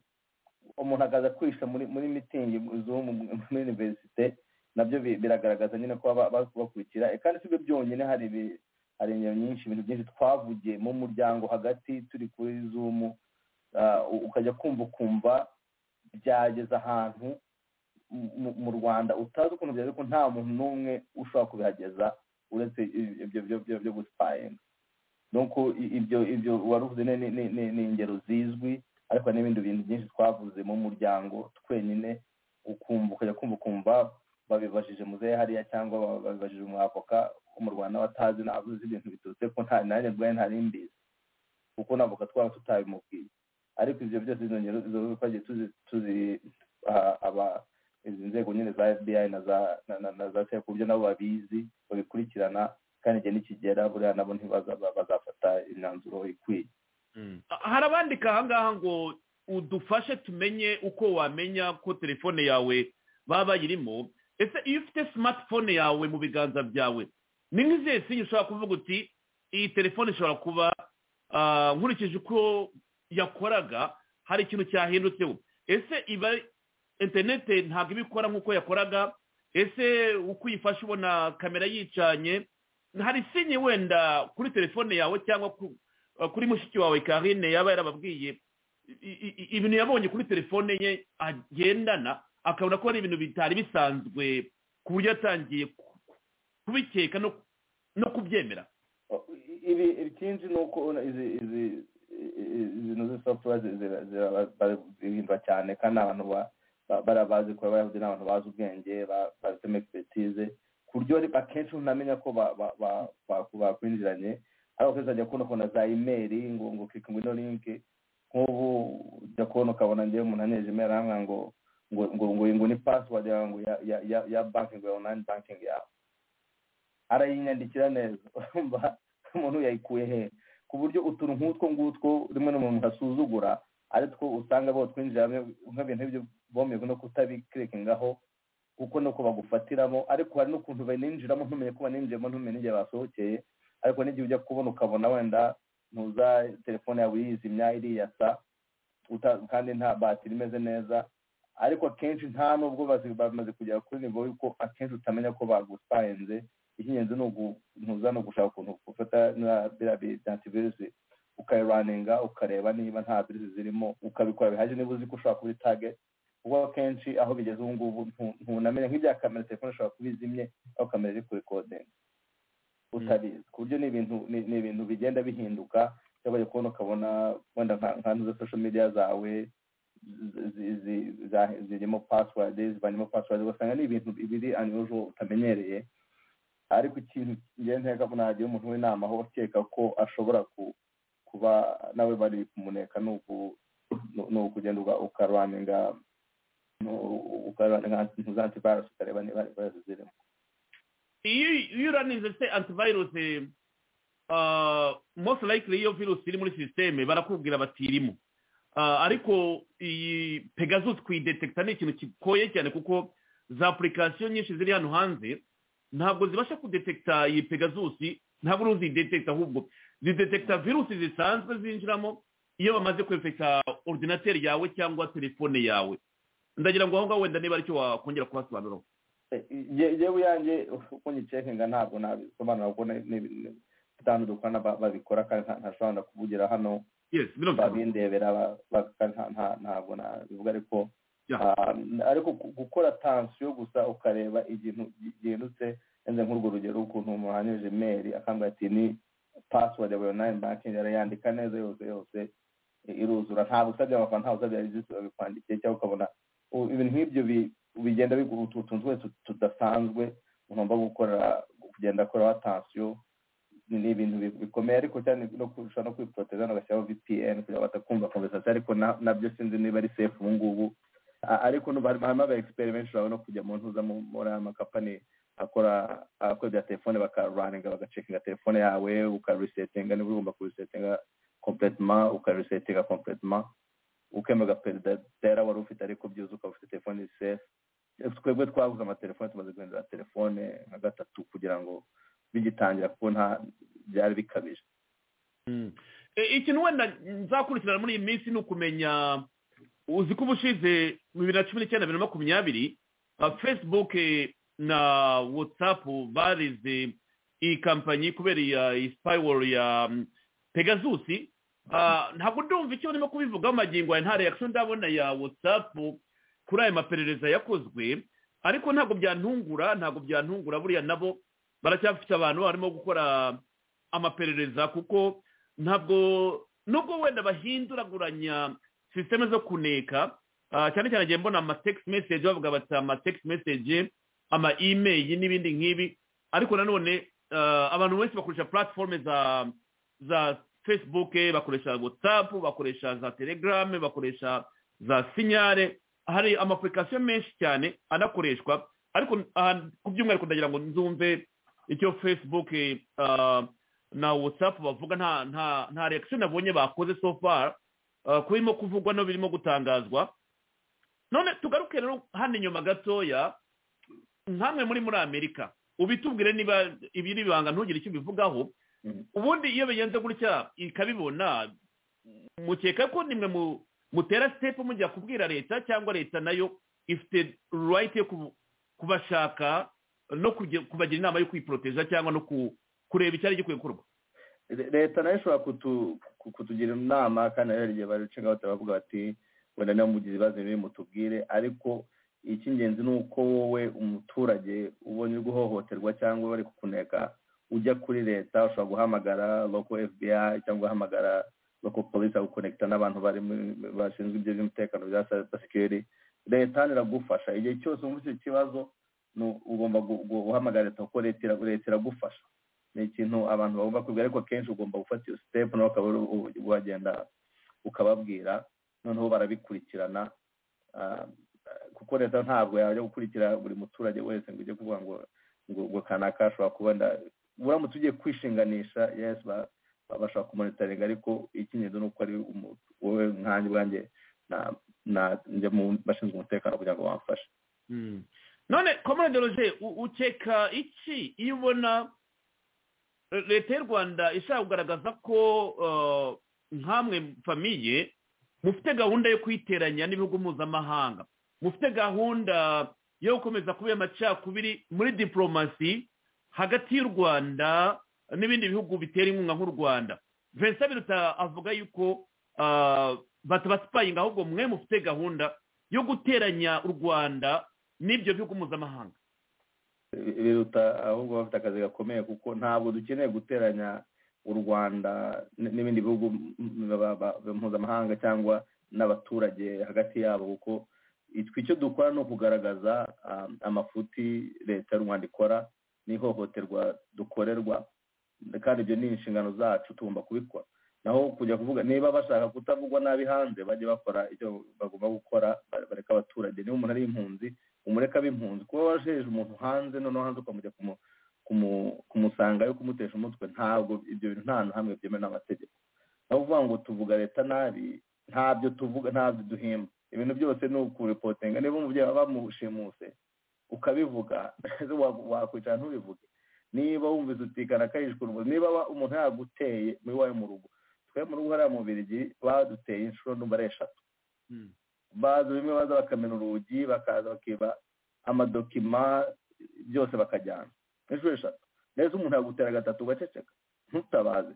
umuntu akaza kwisha muri muri mitingi zo mu- muri universite nabyo bi- biragaragaza nyine ko baba bari kubakurikira Eh, kandi sibyo byonyine hari ibi- hari ingero nyinshi ibintu byinshi twavugiye mu muryango hagati turi kuri zoom ah, u- ukajya kumva ukumva byageze ahantu mu- mu- mu rwanda utazi ukuntu byageze ko nta muntu n'umwe ushobora kubihageza uretse i- ibyo byo byo byo gusipayinga nuko i- ibyo ibyo wari uvuze ni- ni- ni- ni- ni ingero zizwi ariko hari n'ibindi bintu byinshi twavuze mu muryango twenyine ukumva ukajya kumva ukumva babibajije muzehe hariya cyangwa ba- babibajije umwavoka wo mu rwanda watazi ntabwo uzi ibintu biturutse ko nta nanjye rwaye ntari mbizi kuko navoka twaba tutabimubwiye ariko ibyo byose izo ngero izo ngero twagiye tuzi tuzi ah, aba izi nzego nyine za fbi na za na, na, na za sef uburyo nabo babizi babikurikirana kandi igihe nikigera buriya nabo ntibaza- bazafata imyanzuro ikwiye hari abandika ahangaha ngo udufashe tumenye uko wamenya ko telefone yawe baba bayirimo ese iyo ufite smartphone yawe mu biganza byawe ni nk'izihe sinye ushobora kuvuga uti iyi telefone ishobora kuba ah, nkurikije uko yakoraga hari ikintu cyahindutseho ese iba interinete ntabwo iba ikora nk'uko yakoraga ese uko uyifashe ubona kamera yicanye hari sinye wenda kuri telefone yawe cyangwa ku- ah, kuri mushiki wawe karine yaba yarababwiye i- i- i- ibintu yabonye kuri telefone ye agendana akabona ko ari ibintu bitari bisanzwe ku buryo yatangiye ku- ku- kubikeka no- no kubyemera ibi ikindi ni uko ubona izi izi izi izi software zirahindura cyane kandi abantu ba- ba- barabazi kuba bayahuje ni abantu bazi ubwenge ba- babifitemo expertise ku buryo akenshi unamenya ko ba- ba- ba- ba- bakwinjiranye hari abakozi bajya kubona ukabona za imeri ngo ngo kirika ngo ino linki nk'ubu ujya kubona ukabona ngewe umuntu aneje imeri aramwira ngo ngo ngo ngo iyi ngo ni password yawe ngo ya ya ya ya banking yawe online banking yawe arayinyandikira neza urumva umuntu yayikuye he ku buryo utuntu nk'utwo ngutwo rimwe na rimwe asuzugura ari two usanga bo twinjiramo nk'ibintu nk'ibyo bomeye no kutabikirikingaho kuko nuko bagufatiramo ariko hari n'ukuntu baninjiramo ntumenye ko baninjiramo ntumenye n'igihe basohokeye ariko n'igihe ujya kubona ukabona wenda ntuza telefone yawe yizimya iriyasa uta- kandi nta batiri imeze neza ariko akenshi nta nubwo bazi- bamaze kugera kuri nivo yuko akenshi utamenya ko bagusayenze icy'ingenzi ni ugu- ntuza no gushaka ukuntu ufata biriya ukayiraninga ukareba niba nta virusi zirimo ukabikora bihagije niba uzi ko ushobora kuba itage kuko akenshi aho bigeze ubu ngubu ntu- ntunamenya nk'ibya kamera telefone ishobora kuba izimye aho kamera iri kuri kodingi utabizi ku buryo ni ibintu ni ni ibintu bigenda bihinduka ushobora kubona ukabona wenda nka nka zo social media zawe zi- zi- zi- za- zirimo password zivanyemo password ugasanga ni ibintu biri unusual utamenyereye ariko ikintu ngenda nteka ko nagira umuntu w'inama aho akeka ko ashobora ku- kuba nawe bari kumuneka ni uku- ni- ni ukugenda uga- ukarwaninga ukarwaninga za antivirus ukareba niba ari virusi zirimo iyo iyo uranize se antivirus ah, most likely iyo virus iri muri sisiteme barakubwira batirimo Ah, ariko iyi pegasus kuyidetekita ni ikintu kigoye cyane kuko za apurikasiyo nyinshi ziri hano hanze ntabwo zibasha kudetekita iyi pegasus ntabwo uri uzidetekita ahubwo zidetekita virusi zisanzwe zinjiramo iyo bamaze kwefekita ordinateri yawe cyangwa telefone yawe ndagira ngo aho ngaho wenda niba aricyo wakongera kuhasobanuraho yewe yanjye uko nyicekinga ntabwo nabisobanura kuko ni- ni- ni- bitanu dukorana ba- babikora kandi nta- ntashobora na kuvugira hano yes birumvikana babindebera ba- ba- ka- nta- nta- ntabwo nabivuga ariko Yeah. ah, ariko gu- gukora tansiyo gusa ukareba ikintu gi- gihindutse nze nk'urwo rugero ukuntu umuntu anyujije imeri akambwira ati ni pasiwadi yawe onayini bankingi arayandika neza yose yose i- iruzura ntabwo usabye amafaranga ntabwo usabye regisi babikwandikiye cyangwa ukabona u- ibintu nk'ibyo bi- bigenda biguha utuntu twese tu- tudasanzwe umuntu agomba gukora kugenda akoraho tansiyo ni ni ibintu bi- bikomeye ariko cyane no kurusha no kwiporoteza bagashyiraho vpn kugira ngo batakumva konversasiyo ariko na- nabyo sinzi niba ari safe ubu ngubu A- ariko n'ubu harimo harimo aba experiments bashobora no kujya mu ntuza mu- muri aya makapani akora akora ibya telefone bakaraninga bagacekinga telefone yawe ukarisetinga niba ugomba kurisetinga kompletema ukarisetinga kompletema ukemera ugaperidera wari ufite ariko byuzuye ukaba ufite telefone safe twebwe twabuze amatelefone tumaze guhindura telefone nka gatatu kugira ngo bigitangira kuko nta byari bikabije E, ikintu wenda nzakurikirana muri iyi minsi ni ukumenya uzi ko ubushize bibiri na cumi n'icyenda bibiri na makumyabiri ah, facebook eh, na whatsapp barize iyi kampanyi kubera iya iyi spywall ya mm, pegasus Ah, ntabwo ndumva icyo barimo kubivugaho magingo aya nta reaction ndabona ya whatsapp kuri aya maperereza yakozwe ariko ntabwo byantungura ntabwo byantungura buriya nabo baracyafite abantu barimo gukora amaperereza kuko ntabwo nubwo wenda bahinduraguranya sisiteme zo kuneka ah, cyane cyane ngiye mbona amatext message bavuga bati amatext message ama email n'ibindi nk'ibi ariko nanone ah, abantu benshi bakoresha platform za za facebook bakoresha whatsapp bakoresha za telegram bakoresha za sinyare hari amapurikasiyo menshi cyane anakoreshwa ariko aha ku by'umwihariko ndagira ngo nzumve icyo facebook ah, na whatsapp bavuga nta nta nta reaction nabonye bakoze so far uh, ku birimo kuvugwa no birimo gutangazwa none tugaruke rero hano inyuma gatoya nkamwe muri muri amerika ubitubwire niba ibiri ibanga ntugire icyo ubivugaho ubundi iyo bigenze gutya ikabibona mukeka ko nimwe mu- mutera sitepu mujya kubwira leta cyangwa leta nayo ifite rayiti yo kubu- kubashaka no kujya- kubagira inama yo kwiporoteja cyangwa no ku- kureba icyari gikwiye gukorwa Le- leta nayo ishobora kutu- ku- kutugira inama kandi nayo hari igihe barucenga batabavuga bati wenda niba mugize ibibazo bimwe mutubwire ariko icy'ingenzi ni uko wowe umuturage ubonye uri guhohoterwa cyangwa bari kukuneka ujya kuri leta ushobora guhamagara loko fbi cyangwa ugahamagara loko polisi agukonekita n'abantu bari muri- bashinzwe ibyo by'umutekano bya cyber security leta iragufasha igihe cyose wumva icyo kibazo ni u- ugomba gu- gu- guhamagara leta kuko leta ira- leta iragufasha ni ikintu abantu bagomba kwiga ariko kenshi ugomba gufata iyo sitepu nawe ukaba uri- u- u- wagenda ukababwira noneho barabikurikirana Ah, kuko leta ntabwo yajya gukurikira buri muturage wese ngo ujye kuvuga ngo ngo ngo kanaka ashobora kuba wenda uramutse ugiye kwishinganisha yes ba- ba- bashobora kumonitaringa ariko icy'ingenzi ni uko ari umu- wowe nkanjye ubwanjye na- na- njya mu bashinzwe umutekano kugira ngo bamfashe none komande roje u- ukeka iki iyo ubona eh, leta y'u rwanda ishaka kugaragaza ko eh, nk'amwe famiye mufite gahunda yo kwiteranya n'ibihugu mpuzamahanga mufite gahunda yo gukomeza kuba amacakubiri muri diporomasi hagati y'u rwanda n'ibindi bihugu bitera inkunga nk'u rwanda vincent biruta avuga yuko ah, batabasipayinga ahubwo mwe mufite gahunda yo guteranya u rwanda n'ibyo bihugu mpuzamahanga biruta ahubwo bafite akazi gakomeye kuko ntabwo dukeneye guteranya u rwanda n- n'ibindi bihugu m- ba- ba- ba- mpuzamahanga cyangwa n'abaturage hagati yabo kuko itwe icyo dukora ni ukugaragaza um, amafuti leta y'u rwanda ikora n'ihohoterwa dukorerwa kandi ibyo ni inshingano zacu tugomba kubikora naho kujya kuvuga niba bashaka kutavugwa nabi hanze bajye bakora icyo bagomba gukora bareka abaturage niba umuntu ari impunzi umureka b'impunzi kuba wajeje umuntu hanze noneho hanze ukamujya kumu- kumu- kumusangayo kumutesha umutwe ntabwo ibyo bintu nta hantu hamwe byemewe n'amategeko aho uvuga ngo tuvuga leta nabi ntabyo tuvuga ntabyo duhimba ibintu byose ni ukurepotinga niba umubyeyi aba bamushimuse ukabivuga ese wa- wakwicara ntubivuge niba wumvise utikana kayishwa urubozo niba wa- umuntu yaguteye muri wawe mu rugo twe mu rugo hariya mu birigi baduteye inshuro numva ari eshatu baza bimwe baza bakamena urugi bakaza bakiba amadokima byose bakajyana inshuro eshatu ndetse umuntu yagutera gatatu ugaceceka ntutabaze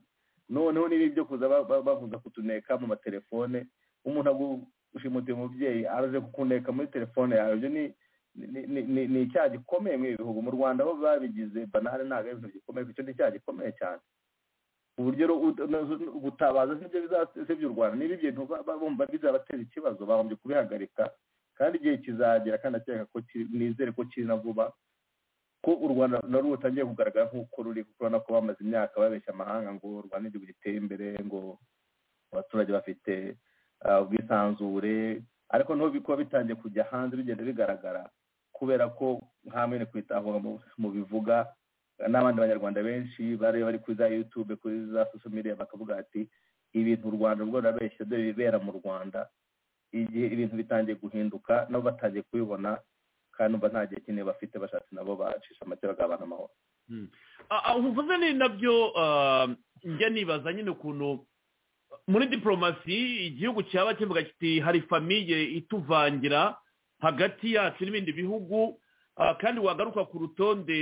noneho niba ibyo kuza ba- ba- bavuza kutuneka mu matelefone umuntu agushimutiye umubyeyi araje kukuneka muri telefone yawe ibyo ni ni- ni- ni- ni icyaha gikomeye muri ibi bihugu mu rwanda aho babigize banale ntabwo ari ibintu gikomeye kuko icyo ni icyaha gikomeye cyane uburyo rero ut- no- gutabaza sibyo bizasebya u rwanda niba ibyo bintu ba- ba- bumva bizabatera ikibazo bagombye kubihagarika kandi igihe kizagera kandi akeka ko kiri- nizere ko kiri na vuba ko u rwanda narwo rutangiye kugaragara nk'uko ruri kuko urabona ko bamaze imyaka babeshya amahanga ngo u rwanda ni igihugu giteye imbere ngo abaturage bafite ah, ubwisanzure ariko niho bikuba bitangiye kujya hanze bigenda bigaragara kubera ko hamwe ni kwitahura mu- mu bivuga n'abandi banyarwanda benshi bari bari kuri za yutube kuri za sosho media bakavuga bati ibintu u rwanda rwo rurabeshya dore ibibera mu rwanda igihe ibintu bitangiye guhinduka nabo batangiye kubibona kandi numva nta gihe kinini bafite bashatse nabo bacisha make bagabana amahoro Ah, ah, uvuze ni nabyo ah, njya nibaza nyine ukuntu muri diporomasi igihugu cyaba kivuga kiti hari famiye ituvangira hagati yacu n'ibindi bihugu ah, kandi wagaruka ku rutonde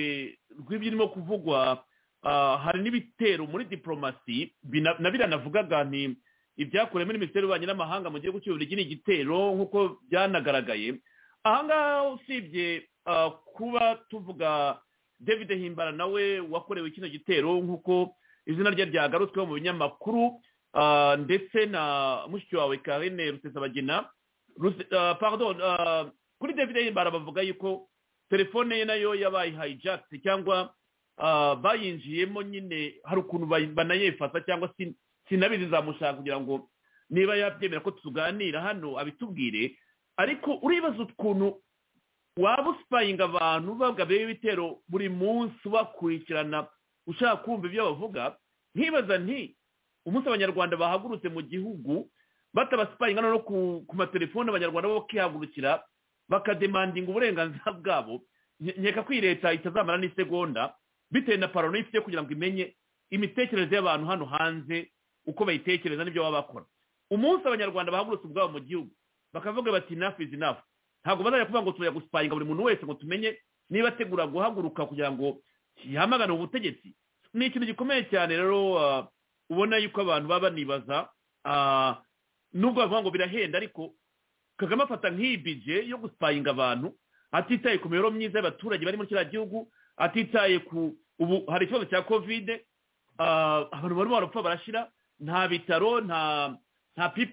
rw'ibyirimo kuvugwa ah, hari n'ibitero muri diporomasi bina- na biranavugaga ni ibyakorewe muri minisiteri y'ububanyi n'amahanga mu gihugu cy'uburigi ni igitero nk'uko byanagaragaye ahangaha usibye ah, kuba tuvuga david himbara nawe wakorewe kino gitero nk'uko izina rye ryagarutsweho mu binyamakuru ah, ndetse na mushiki wawe karine rusesabagina Ruse- ah, pardon ah, kuri david himbara bavuga yuko telefone ye nayo yabaye hijacked cyangwa ah, bayinjiyemo nyine hari ukuntu bayi- banayefata cyangwa sin- sinabizi zamushaka kugira ngo niba yabyemera ko tuganira hano abitubwire ariko uribaza ukuntu waba usipayinga abantu bagabeho ibitero buri munsi ubakurikirana ushaka kumva ibyo bavuga nkibaza nti umunsi abanyarwanda bahagurutse mu gihugu batabasipayinga no ku, ku matelefone abanyarwanda bo bakihagurukira bakademandinga uburenganzira bwabo Nye- nkeka ko iyi leta itazamara n'isegonda bitewe na parano ifite kugira ngo imenye imitekerereze y'abantu hano hanze uko bayitekereza n'ibyo baba bakora umunsi abanyarwanda bahagurutse ubwabo mu gihugu bakavuga bati nafu izi nafu ntabwo bazajya kuvuga ngo turajya gusipayinga buri muntu wese ngo tumenye niba ategura guhaguruka kugira ngo yihamagane ubutegetsi ni ikintu gikomeye cyane rero ah, ubona yuko abantu baba banibaza ah, nubwo bavuga ngo birahenda ariko kagame afata nk'iyi bije yo gusipayinga abantu atitaye ku mibereho myiza y'abaturage bari muri kiriya gihugu atitaye ku ubu hari ikibazo cya kovide ah, abantu barimo barapfa barashira nta bitaro nta nta ppe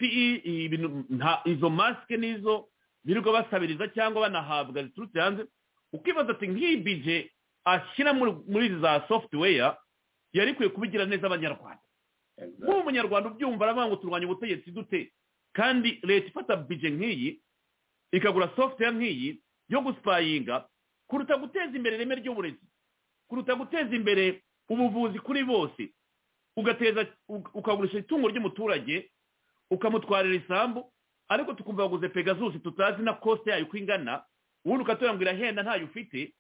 ibintu nta izo masike n'izo birirwa basabiriza cyangwa banahabwa ziturutse hanze ukibaza ati nk'iyi bije ashyira muri muri za software yari ikwiye kubigira neza abanyarwanda nk'uwo munyarwanda ubyumva aravuga ngo turwanya ubutegetsi dute kandi leta ifata bije nk'iyi ikagura software nk'iyi yo gusipayinga kuruta guteza imbere ireme ry'uburezi kuruta guteza imbere ubuvuzi kuri bose ugateza uk- ukagurisha itungo ry'umuturage ukamutwarira isambu ariko tukumva waguze pegasus tutazi na kosite yayo uko ingana ubundi ukatubwira ngo irahenda ntayo ufite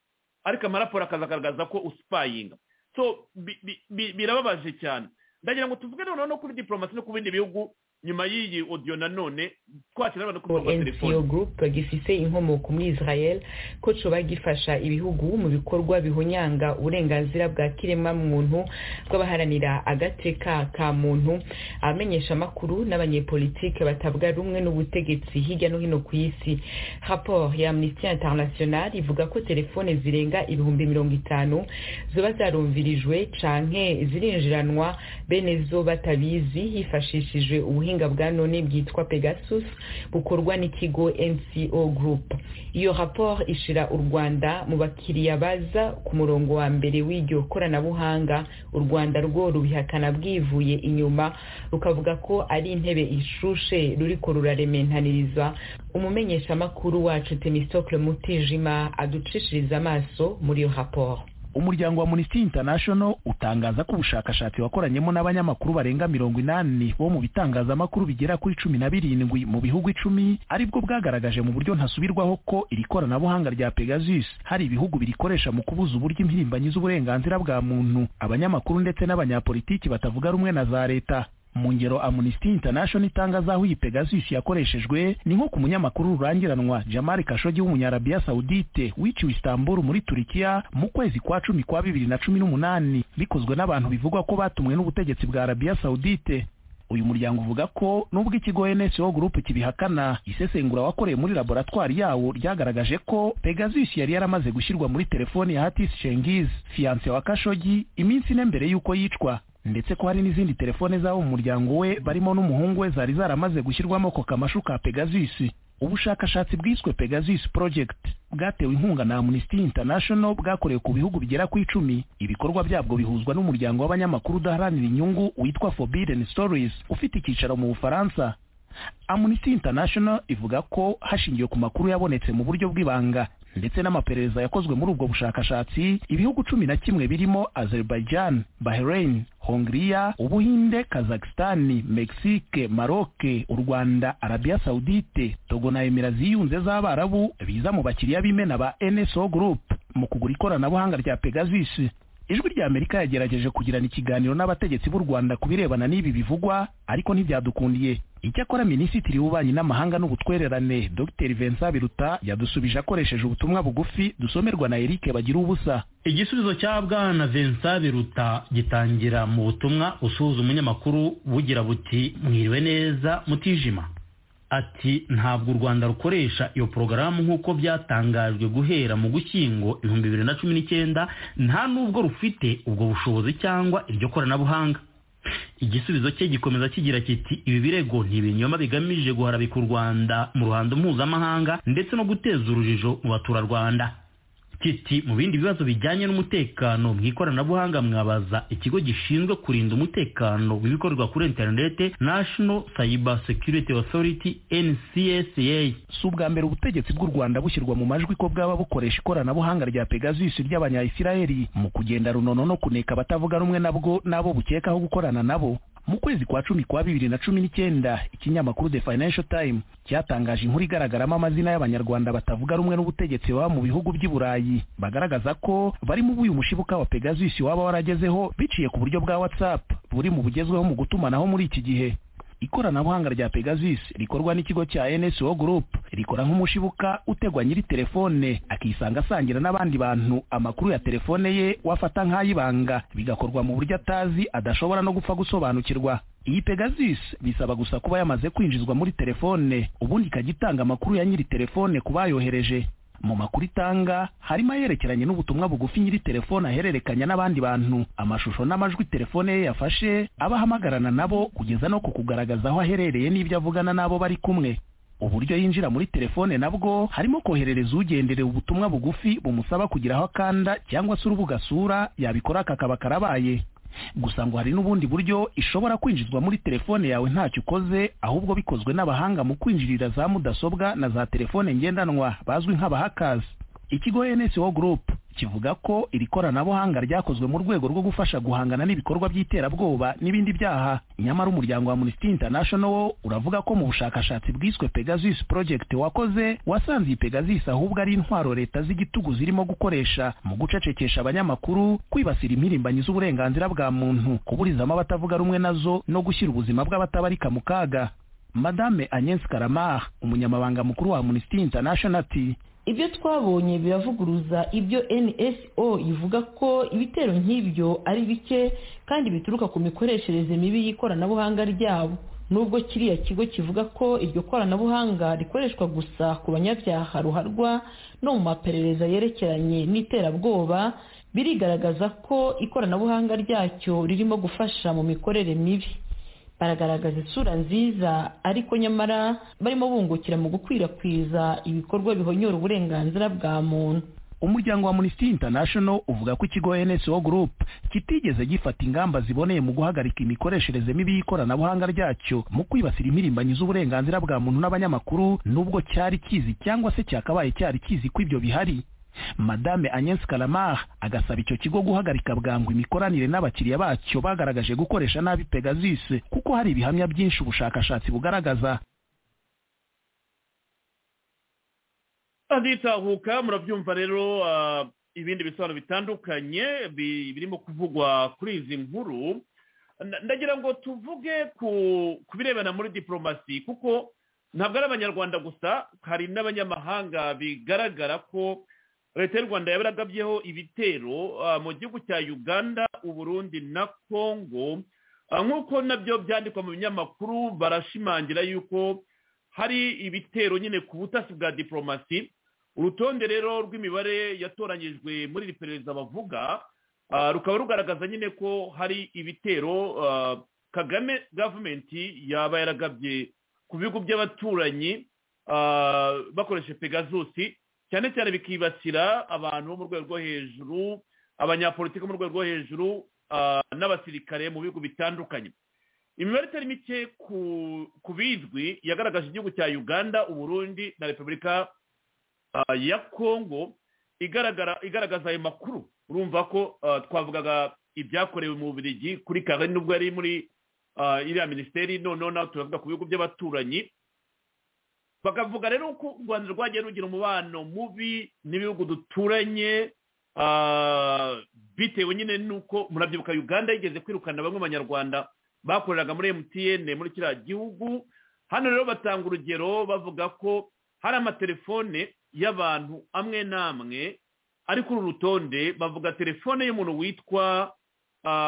ariko amaraporo akaza akagaragaza ko usipayinga so bi- bi- bi- birababaje cyane ndagira ngo tuvuge noneho no kuri diporomasi no ku bindi bihugu nyuma y'iyi odiyo nanone twakira abantu ku murongo wa NCO telefoni Group gifise inkomoko muri Israel ko coba gifasha ibihugu mu bikorwa bihonyanga uburenganzira bwa kirema muntu bw'abaharanira agateka ka muntu abamenyesha amakuru n'abanyepolitike batavuga rumwe n'ubutegetsi hirya no hino ku isi rapport ya Amnesty International ivuga ko telefone zirenga ibihumbi mirongo itanu zoba zarumvirijwe canke zirinjiranwa bene zo batabizi hifashishijwe ubuhinga bwa none bwitwa Pegasus bukorwa n'ikigo NCO Group. Iyo rapport ishira u Rwanda mu bakiriya baza ku murongo wa mbere w'iryo koranabuhanga, u Rwanda rwo rubihakana bwivuye inyuma rukavuga ko ari intebe ishushe ruriko rurarementaniriza. Umumenyeshamakuru wacu Temistocle Mutijima aducishiriza amaso muri iyo rapport. umuryango wa amnesty international utangaza ko ubushakashatsi wakoranyemo n'abanyamakuru barenga mirongo inani bo mu bitangazamakuru bigera kuri cumi na birindwi mu bihugu icumi aribwo bwagaragaje mu buryo ntasubirwaho ko iri koranabuhanga rya pegasus hari ibihugu birikoresha mu kubuza uburyo impirimbanyi z'uburenganzira bwa muntu abanyamakuru ndetse n'abanyapolitiki batavuga rumwe na za leta mu ngero amnesty international itangaza aho iyi pegasus yakoreshejwe ni nko ku munyamakuru rurangiranwa jamari kashogi w'umunyarabiya saudite wiciwe istanbul muri turikiya mu kwezi kwa cumi kwa bibiri na cumi n'umunani bikozwe n'abantu bivugwa ko batumwe n'ubutegetsi bwa arabiya saudite uyu muryango uvuga ko nubwo ikigo NSO Group kibihakana isesengura wakoreye muri laboratwari yawo ryagaragaje ko Pegasus yari yaramaze gushyirwa muri telefoni ya Hatis Cengiz fiance wa Kashogi iminsi ine mbere y'uko yicwa ndetse ko hari n'izindi telefone z'abo mu muryango we barimo n'umuhungu we zari zaramaze gushyirwamo ako kamashu ka Pegasus ubushakashatsi bwiswe Pegasus Project bwatewe inkunga na Amnesty International bwakorewe ku bihugu bigera ku icumi ibikorwa byabwo bihuzwa n'umuryango w'abanyamakuru udaharanira inyungu witwa Forbidden Stories ufite icyicaro mu Bufaransa Amnesty International ivuga ko hashingiwe ku makuru yabonetse mu buryo bw'ibanga ndetse n'amaperereza yakozwe muri ubwo bushakashatsi ibihugu cumi na kimwe birimo Azerbaijan, Bahrain, Hongria, Ubuhinde, Kazakhstan, Mexique, Maroc, u Rwanda, Arabia Saudite, Togo na Emira ziyunze z'Abarabu biza mu bakiriya b'imena ba NSO Group mu kugura ikoranabuhanga rya Pegasus ijwi rya amerika yagerageje kugirana ikiganiro n'abategetsi b'u rwanda ku birebana n'ibi bivugwa ariko ntibyadukundiye icyakora minisitiri w'ububanyi n'amahanga n'ubutwererane dr vincent biruta yadusubije akoresheje ubutumwa bugufi dusomerwa na eric bagira ubusa igisubizo cya bwana vincent biruta gitangira mu butumwa usuhuza umunyamakuru bugira buti mwiriwe neza mutijima ati ntabwo u rwanda rukoresha iyo porogaramu nk'uko byatangajwe guhera mu gushyingo ibihumbi bibiri na cumi n'icyenda nta n'ubwo rufite ubwo bushobozi cyangwa iryo koranabuhanga igisubizo cye gikomeza kigira kiti ibi birego ni ibinyoma bigamije guharabika u rwanda mu ruhando mpuzamahanga ndetse no guteza urujijo mu baturarwanda kiti mu bindi bibazo bijyanye n'umutekano mu ikoranabuhanga mwabaza ikigo gishinzwe kurinda umutekano w'ibikorerwa kuri interinete national cyber security authority ncsa si ubwa mbere ubutegetsi bw'u rwanda bushyirwa mu majwi ko bwaba bukoresha ikoranabuhanga rya pegasus ry'abanyayisiraheli mu kugenda runono no kuneka abatavuga rumwe nabwo n'abo bukekaho gukorana nabo mu kwezi kwa cumi kwa bibiri na cumi n'icyenda ikinyamakuru the financial time cyatangaje inkuru igaragaramo amazina y'abanyarwanda batavuga rumwe n'ubutegetsi baba mu bihugu by'i burayi bagaragaza ko bari mu uyu mushibuka wa pegasus waba waragezeho biciye ku buryo bwa whatsapp buri mu bugezweho mu gutumanaho muri iki gihe ikoranabuhanga rya pegasus rikorwa n'ikigo cya nso group rikora nk'umushibuka utegwa nyiri telefone akisanga asangira n'abandi bantu amakuru ya telefone ye wafata nk'ayibanga bigakorwa mu buryo atazi adashobora no gupfa gusobanukirwa iyi pegasus bisaba gusa kuba yamaze kwinjizwa muri telefone ubundi ikajya itanga amakuru ya nyiri telefone ku bayohereje mu makuru itanga harimo ayerekeranye n'ubutumwa bugufi nyiri telefone ahererekanya n'abandi bantu amashusho n'amajwi telefone ye yafashe abahamagarana nabo kugeza no ku kugaragaza aho aherereye n'ibyo avugana n'abo bari kumwe uburyo yinjira muri telefone nabwo harimo koherereza ugenderewe ubutumwa bugufi bumusaba kugira aho akanda cyangwa se urubuga asura yabikora kakaba karabaye gusa ngo hari n'ubundi buryo ishobora kwinjizwa muri telefone yawe ntacyo ukoze ahubwo bikozwe n'abahanga mu kwinjirira za mudasobwa na za telefone ngendanwa bazwi nk'abahakazi ikigo nso group kivuga ko iri koranabuhanga ryakozwe mu rwego rwo gufasha guhangana n'ibikorwa by'iterabwoba n'ibindi byaha nyamara umuryango wa amnesty international wo uravuga ko mu bushakashatsi bwiswe pegasus project wakoze wasanze iyi pegasus ahubwo ari intwaro leta z'igitugu zirimo gukoresha mu gucecekesha abanyamakuru kwibasira impirimbanyi z'uburenganzira bwa muntu kuburizamo abatavuga rumwe nazo no gushyira ubuzima bw'abatabarika mu kaga madame agnes karamar umunyamabanga mukuru wa amnesty international ati ibyo twabonye biravuguruza ibyo nso ivuga ko ibitero nk'ibyo ari bike kandi bituruka ku mikoreshereze mibi y'ikoranabuhanga ryabo nubwo kiriya kigo kivuga ko iryo koranabuhanga rikoreshwa gusa ku banyabyaha ruharwa no mu maperereza yerekeranye n'iterabwoba birigaragaza ko ikoranabuhanga ryacyo ririmo gufasha mu mikorere mibi baragaragaza isura nziza ariko nyamara barimo bungukira mu gukwirakwiza ibikorwa bihonyora uburenganzira bwa muntu umuryango wa amnesty international uvuga ko ikigo nso group kitigeze gifata ingamba ziboneye mu guhagarika imikoreshereze mibi y'ikoranabuhanga ryacyo mu kwibasira impirimbanyi z'uburenganzira bwa muntu n'abanyamakuru nubwo cyari kizi cyangwa se cyakabaye cyari kizi ko ibyo bihari madame agnes kalamar agasaba icyo kigo guhagarika bwangu imikoranire n'abakiriya bacyo bagaragaje gukoresha nabi pegasus kuko hari ibihamya byinshi ubushakashatsi bugaragaza nditahuka murabyumva rero ibindi bisobanuro bitandukanye birimo kuvugwa kuri izi nkuru ndagira ngo tuvuge ku birebana muri diporomasi kuko ntabwo ari abanyarwanda gusa hari n'abanyamahanga bigaragara ko leta y'u rwanda yabaragabyeho ibitero mu gihugu cya uganda uburundi na congo nk'uko nabyo byandikwa mu binyamakuru barashimangira yuko hari ibitero nyine ku butasi bwa diporomasi urutonde rero rw'imibare yatoranyijwe muri iperereza bavuga rukaba rugaragaza nyine ko hari ibitero kagame gavumenti yaba yaragabye ku bigo by'abaturanyi bakoresheje pegazusi cyane cyane bikibasira abantu bo mu rwego rwo hejuru abanyapolitiki bo mu rwego rwo hejuru n'abasirikare mu bihugu bitandukanye imibare itari mike ku bizwi yagaragaje igihugu cya uganda uburundi na repubulika ya kongo igaragaza ayo makuru urumva ko twavugaga ibyakorewe mu bubirigi kuri kare nubwo yari muri iriya minisiteri noneho nawe turavuga ku bihugu by'abaturanyi bakavuga rero ko u rwanda rwagiye rugira umubano mubi n'ibihugu duturanye bitewe nyine n'uko murabyibuka uganda yigeze kwirukana bamwe mu banyarwanda bakoreraga muri mtn muri kiriya gihugu hano rero batanga urugero bavuga ko hari amatelefone y'abantu amwe n'amwe ari kuri uru rutonde bavuga telefone y'umuntu witwa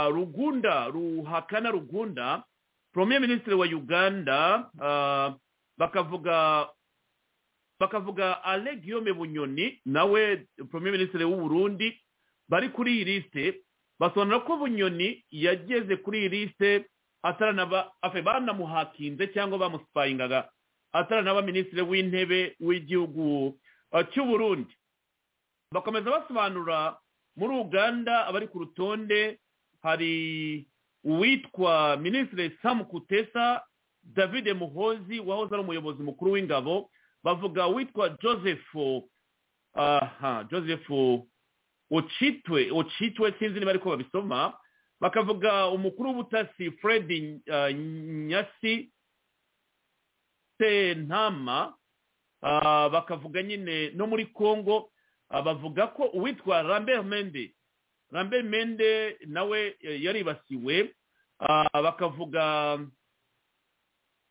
rugunda ruhakana rugunda premier minisitiri wa uganda bakavuga bakavuga ale guillaume bunyoni nawe premier minisitiri w'uburundi bari kuri iyi lisite basobanura ko bunyoni yageze kuri iyi lisite ataranaba afe banamuhakinze cyangwa bamusipahingaga ataranaba minisitiri w'intebe w'igihugu cy'uburundi bakomeza basobanura muri uganda abari ku rutonde hari uwitwa minisitiri samu kutesa david muhozi wahoze ari umuyobozi mukuru w'ingabo bavuga witwa joseph aha joseph ocitwe ocitwe sinzi niba ariko babisoma bakavuga umukuru w'ubutasi fred uh, nyasi sentama uh, bakavuga nyine no muri congo uh, bavuga ko uwitwa rambert mende rambert mende nawe eh, yaribasiwe uh, bakavuga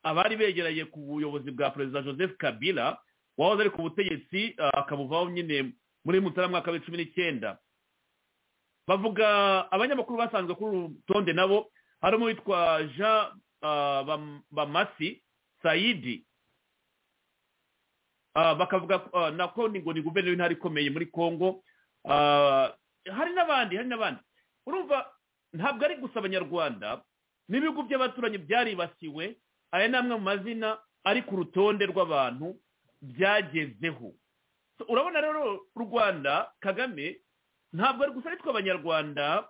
abari begeranye ku buyobozi bwa perezida joseph kabila wahoze ari ku butegetsi uh, akabuvaho nyine muri mutara mwaka w'icumi n'icyenda bavuga abanyamakuru basanzwe kuri uru rutonde nabo harimo uwitwa jean ah, Bam- bamasi sayidi Ah, bakavuga ah, na ko ni ngo ni guverineri w'intara ikomeye muri congo Ah, hari n'abandi hari n'abandi urumva ntabwo ari gusa abanyarwanda n'ibihugu by'abaturanyi byaribasiwe aya ni amwe mu mazina ari ku rutonde rw'abantu byagezeho So, urabona rero u rwanda kagame ntabwo ari gusa ari twe abanyarwanda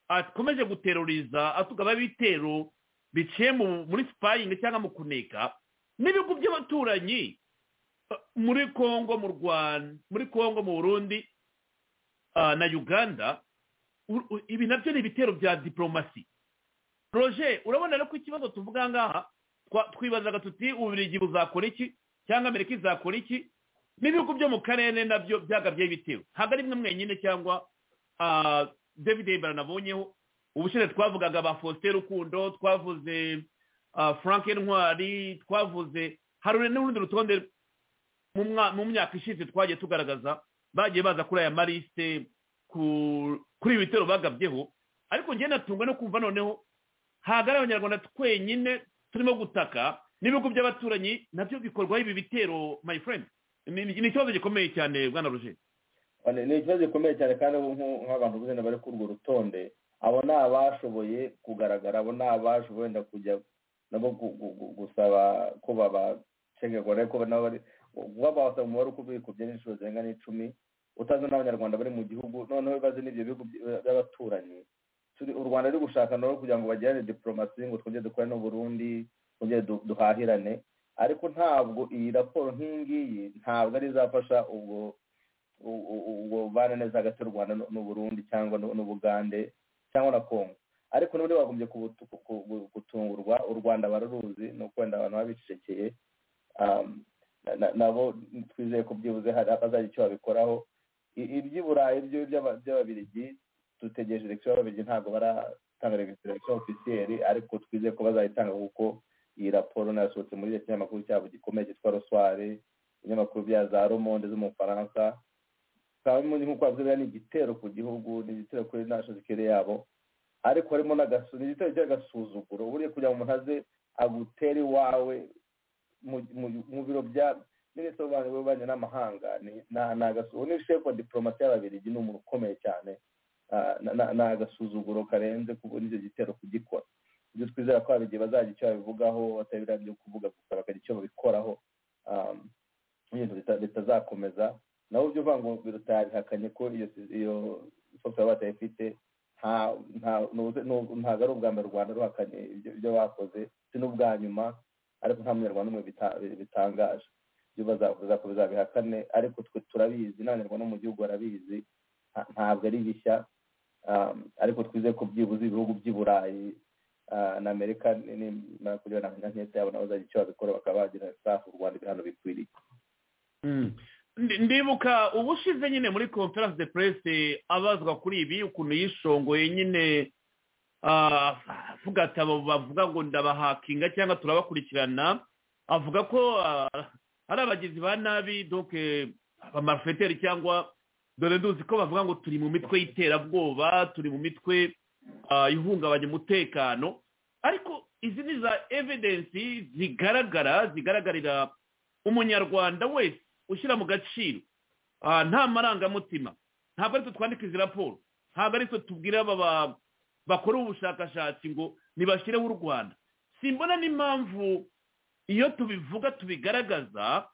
akomeje guteruriza atugaba ibitero biciye mu- muri sipayingi cyangwa mu kuneka n'ibihugu by'abaturanyi eh, muri congo mu rwanda muri congo mu burundi ah, na uganda u- u- ibi nabyo ni ibitero bya diporomasi roger urabona rero ko ikibazo tuvuga aha ngaha twa- twibazaga tuti ububirigi buzakora iki cyangwa amerika izakora iki n'ibihugu byo mu karere nabyo byagabyeho ibitero ntabwo ari bimwe mwenyine cyangwa ah, david Hebron nabonyeho ubushize twavugaga ba faustin rukundo twavuze ah, frank ntwari twavuze hari n'urundi rutonde mu mwa- mu myaka ishize twagiye tugaragaza bagiye baza kuri aya marisite ku- kuri ibi bitero bagabyeho ariko njye natungwa no kumva noneho ntabwo ari abanyarwanda twenyine turimo gutaka n'ibihugu by'abaturanyi nabyo bikorwaho ibi bitero my friend ni ni ikibazo gikomeye cyane bwana roger Ni- ni ikibazo gikomeye cyane kandi ubu nku- nk'abantu buzina bari kuri urwo rutonde abo ni abashoboye kugaragara abo ni abashoboye wenda kujya nabo gu- gu- gu- gusaba ko babacegerwa ariko nabo bari babasa umubare uko bikubye n'inshuro zirenga n'icumi utazi n'abanyarwanda bari mu gihugu noneho bazi n'ibyo bihugu by- by'abaturanyi Turi- u rwanda ruri gushaka nabo kugira ngo bagirane diporomasi ngo twongere dukore n'uburundi twongere du- duhahirane ariko ntabwo iyi raporo nk'iyi ngiyi ntabwo ari izafasha ubwo u- u- ubwo bubana neza hagati y'u rwanda n'u- n'uburundi cyangwa n'u- n'ubugande cyangwa na congo ariko n'ubundi bagombye kubutu- ku- ku- ku- gutungurwa u rwanda bararuzi ni ukwenda abantu babicecekeye um, na- na- nabo twizeye ko byibuze hari abazagira icyo babikoraho I- iby'i burayi byo by'aba- by'ababirigi dutegereje election y'ababirigi ntabwo baratanga registration officiel ariko twizeye ko bazayitanga kuko iyi raporo nayasohotse muri icyo kinyamakuru cyabo gikomeye cyitwa roswari ibinyamakuru bya za romonde zo mu bufaransa bikaba bimwe nk'uko bavuga ni igitero ku gihugu ni igitero kuri national security yabo ariko harimo n'agasu ni igitero cy'agasuzuguro buriya kugira ngo umuntu aze agutere iwawe mu- mu- mu biro bya minisitiri w'ububanyi w'ububanyi n'amahanga ni- na- ni agasu- uwo ni shefu wa diporomasi y'ababirigi ni umuntu ukomeye cyane Ah, na- na- ni agasuzuguro karenze kuko n'icyo gitero kugikora ibyo twizera ko ababirigi bazagira icyo babivugaho batari biriya byo kuvuga gusa bakagira icyo babikoraho Ah, ibintu bita- bitazakomeza nabo ibyo uvangurwa rutabihakanye ko iyo iyo software batayifite nta nta nuze- nu- ntabwo ari ubwa mbere u rwanda ruhakanye ibyo ibyo bakoze si n'ubwa nyuma ariko nta munyarwanda n'umwe bita- bitangaje ibyo bazakomeza bizabihakane ariko twe turabizi n'abanyarwanda bo mu gihugu barabizi nta- ntabwo ari bishya um, ariko twizeye ko byibuze ibihugu by'i burayi uh, na amerika nimara kugira na nk'inkete yabo nabo bazagira icyo babikora bakaba bagira safu u rwanda ibihano bikwiriye Ndi- ndibuka ubushize nyine muri conference de presse abazwa kuri ibi ukuntu yishongoye nyine ah, avuga ati abo bavuga ngo ndabahakinga cyangwa turabakurikirana avuga ko ah, ari abagizi ba nabi donc eh, abamarifeteri cyangwa dore nduzi ko bavuga ngo turi mu mitwe y'iterabwoba turi mu mitwe ah, ihungabanya umutekano ariko izi ni za evidence zigaragara zigaragarira umunyarwanda wese ushyira mu gaciro Ah, nta marangamutima ntabwo ari twe twandika izi raporo ntabwo ari twe tubwira aba ba- bakora ubushakashatsi ngo nibashyireho u rwanda simbona n'impamvu iyo tubivuga tubigaragaza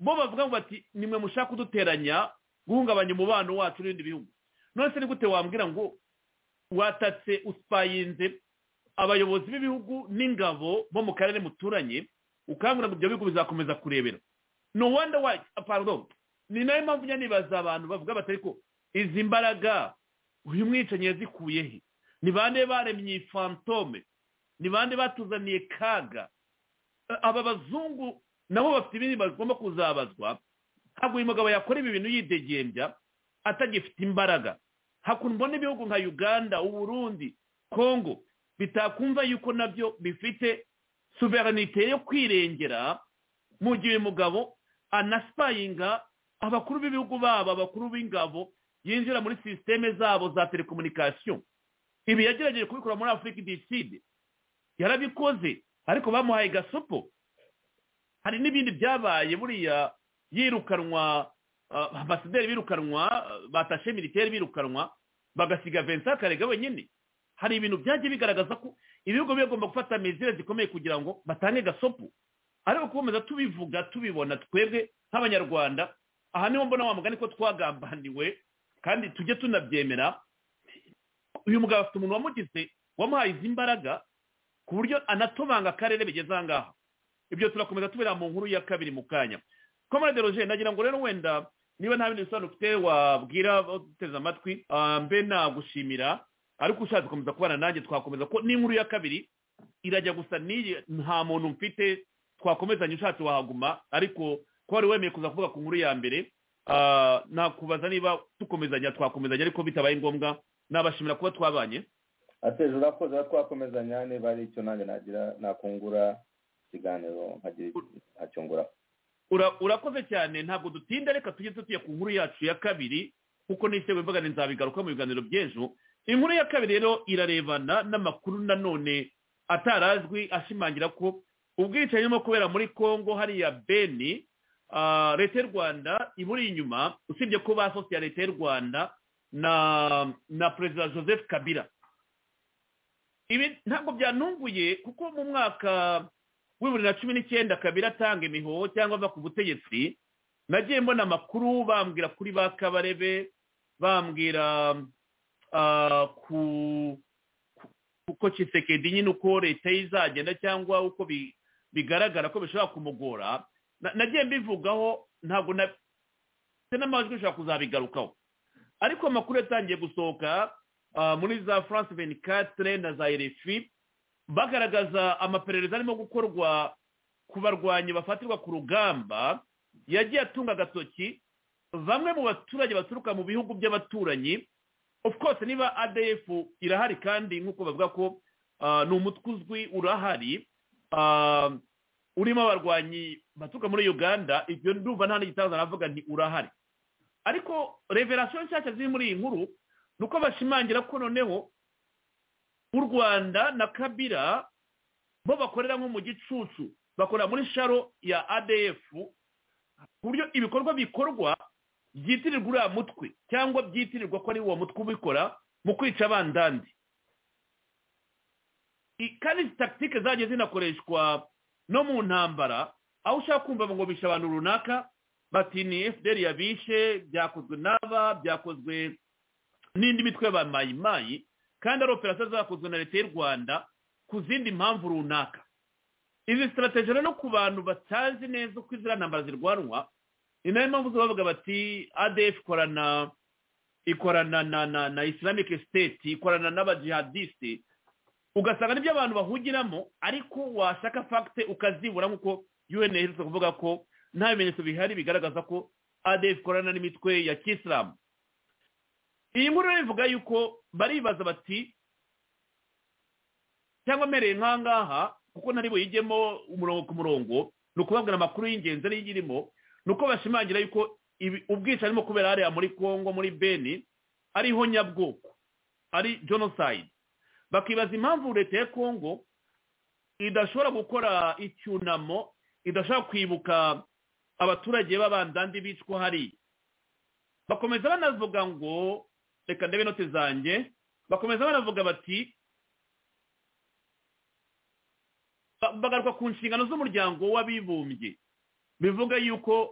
bo bavuga ngo bati nimwe mushaka kuduteranya guhungabanya umubano wacu n'ibindi bihugu none se ni gute wambwira ngo watatse usipayinze abayobozi b'ibihugu n'ingabo bo mu karere muturanye ukangurira ngo ibyo bihugu bizakomeza kurebera no wonder why ah, pardon ni nayo mpamvu njya nibaza abantu bavuga bati ariko izi mbaraga uyu mwicanyi yazikuye he ni bande baremye iyi fantome ni bande batuzaniye kaga aba bazungu nabo bafite ibindi bagomba kuzabazwa ntabwo uyu mugabo yakora ibi bintu yidegembya atagifite imbaraga hakuno mbona ibihugu nka uganda uburundi kongo bitakumva yuko nabyo bifite suverenite yo kwirengera mu gihe uyu mugabo anasipayinga abakuru b'ibihugu babo abakuru b'ingabo yinjira muri sisiteme zabo za telekomunikasiyo ibi yagerageje kubikora muri afurika idiside yarabikoze ariko bamuhaye gasopo hari n'ibindi byabaye buriya yirukanwa ambasaderi birukanwa batashe militeri birukanwa bagasiga vincent karega wenyine hari ibintu byagiye bigaragaza ko ibihugu bigomba gufata mezire zikomeye kugira ngo batange gasopu ariko gukomeza tubivuga tubibona twebwe nk'abanyarwanda aha niho mbona wa mugani ko twagambaniwe kandi tujye tunabyemera uyu mugabo afite umuntu wamugize wamuhaye izi mbaraga ku buryo anatobanga akarere bigeze aha ngaha ibyo turakomeza tubera mu nkuru ya kabiri mu kanya komande roger nagira ngo rero wenda niba nta bindi bisobanuro ufite wabwira uteze amatwi mbe nagushimira ariko ushatse gukomeza kubana nanjye twakomeza ko n'inkuru ya kabiri irajya gusa n'iyi nta muntu mfite twakomezanya ushatse wahaguma ariko ko wari wemeye kuza kuvuga ku nkuru ya mbere nakubaza niba dukomezanya twakomezanya ariko bitabaye ngombwa nabashimira kuba twabanye ateza urakoze twakomezanya niba ari icyo nanjye nagira nakungura ikiganiro nkagira ntacyungura urakoze cyane ntabwo dutinda reka tujye tutuye ku nkuru yacu ya kabiri kuko n'icyo mvuga nzabigaruka mu biganiro by'ejo inkuru ya kabiri rero irarebana n'amakuru nanone atarazwi ashimangira ko ubwicanyi burimo kubera muri congo hariya beni leta y'u rwanda iburi inyuma usibye ko basosiye leta y'u rwanda na perezida joseph kabira ibi ntabwo byanunguye kuko mu mwaka bibiri na cumi n'icyenda kabiri atanga imihoho cyangwa ava ku butegetsi nagiye mbona amakuru bambwira kuri ba kabarebe bambwira ku kisekedi nyine uko leta ye izagenda cyangwa uko bigaragara ko bishobora kumugora nagiye mbivugaho ntabwo n'amajwi bishobora kuzabigarukaho ariko amakuru yatangiye gusohoka muri za france venikatire na za erefi bagaragaza amaperereza arimo gukorwa ku barwanyi bafatirwa ku rugamba yagiye atunga agatoki bamwe mu baturage baturuka mu bihugu by'abaturanyi of course niba adf irahari kandi nk'uko bavuga ko ni umutwe uzwi urahari urimo abarwanyi baturuka muri uganda ibyo ndumva nta n'igitangaza navuga nti urahari ariko reverasiyo nshyashya ziri muri iyi nkuru ni uko bashimangira ko noneho u rwanda na kabira bo bakorera nko mu gicucu bakorera muri sharo ya adf ku buryo ibikorwa bikorwa byitirirwa uriya mutwe cyangwa byitirirwa ko ari uwo mutwe ubikora mu kwica abandandi kandi izi takitike zagiye zinakoreshwa no mu ntambara aho ushaka kumva ngo bishe abantu runaka bati ni fdr yabishe byakozwe n'aba byakozwe n'indi mitwe ya ba mayimayi kandi ari operasiyo zakozwe na leta y'u rwanda ku zindi mpamvu runaka izi sitarategi rero ku bantu batazi neza uko iziriya ntambara zirwanwa ni nayo mpamvu bavuga bati adf ikorana ikorana na na na islamic state ikorana n'abajihadisite ugasanga nibyo abantu bahugiramo ariko washaka fagite ukazibura nk'uko un iherutse kuvuga ko nta bimenyetso bihari bigaragaza ko adf ikorana n'imitwe ya kisilamu iyi nkuru rero ivuga yuko baribaza bati cyangwa mbereye nkangaha kuko ntari buyijyemo umurongo ku murongo ni ukubabwira amakuru y'ingenzi ariyo irimo ni uko bashimangira yuko ubwicanyi burimo kubera hariya muri congo muri beni ariho nyabwoko ari jenoside bakibaza impamvu leta ya congo idashobora gukora icyunamo idashobora kwibuka abaturage b'abandandi bicwa hariya bakomeza banavuga ngo reka ndebe inoti zanjye bakomeza banavuga bati bagaruka ku nshingano z'umuryango w'abibumbye bivuga yuko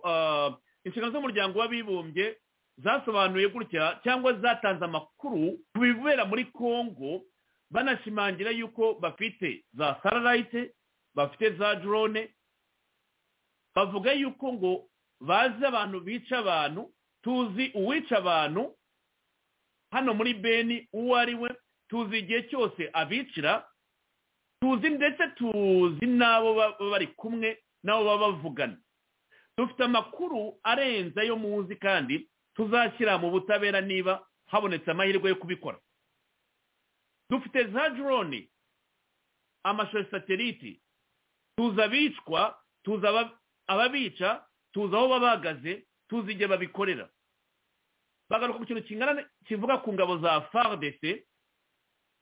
inshingano z'umuryango w'abibumbye zasobanuye gutya cyangwa zatanze amakuru ku bibera muri congo banashimangira yuko bafite za sararayite bafite za drone bavuga yuko ngo bazi abantu bica abantu tuzi uwica abantu hano muri beni uwo ari we tuzi igihe cyose abicira tuzi ndetse tuzi n'abo baba bari kumwe n'abo baba bavugana dufite amakuru arenze ayo muzi kandi tuzashyira mu butabera niba habonetse amahirwe yo kubikora dufite za jironi amashusho sateliti tuzi abicwa tuzi ababica tuzi aho baba bahagaze tuzi igihe babikorera bagaruka ku kintu kingana kivuga ku ngabo za fardc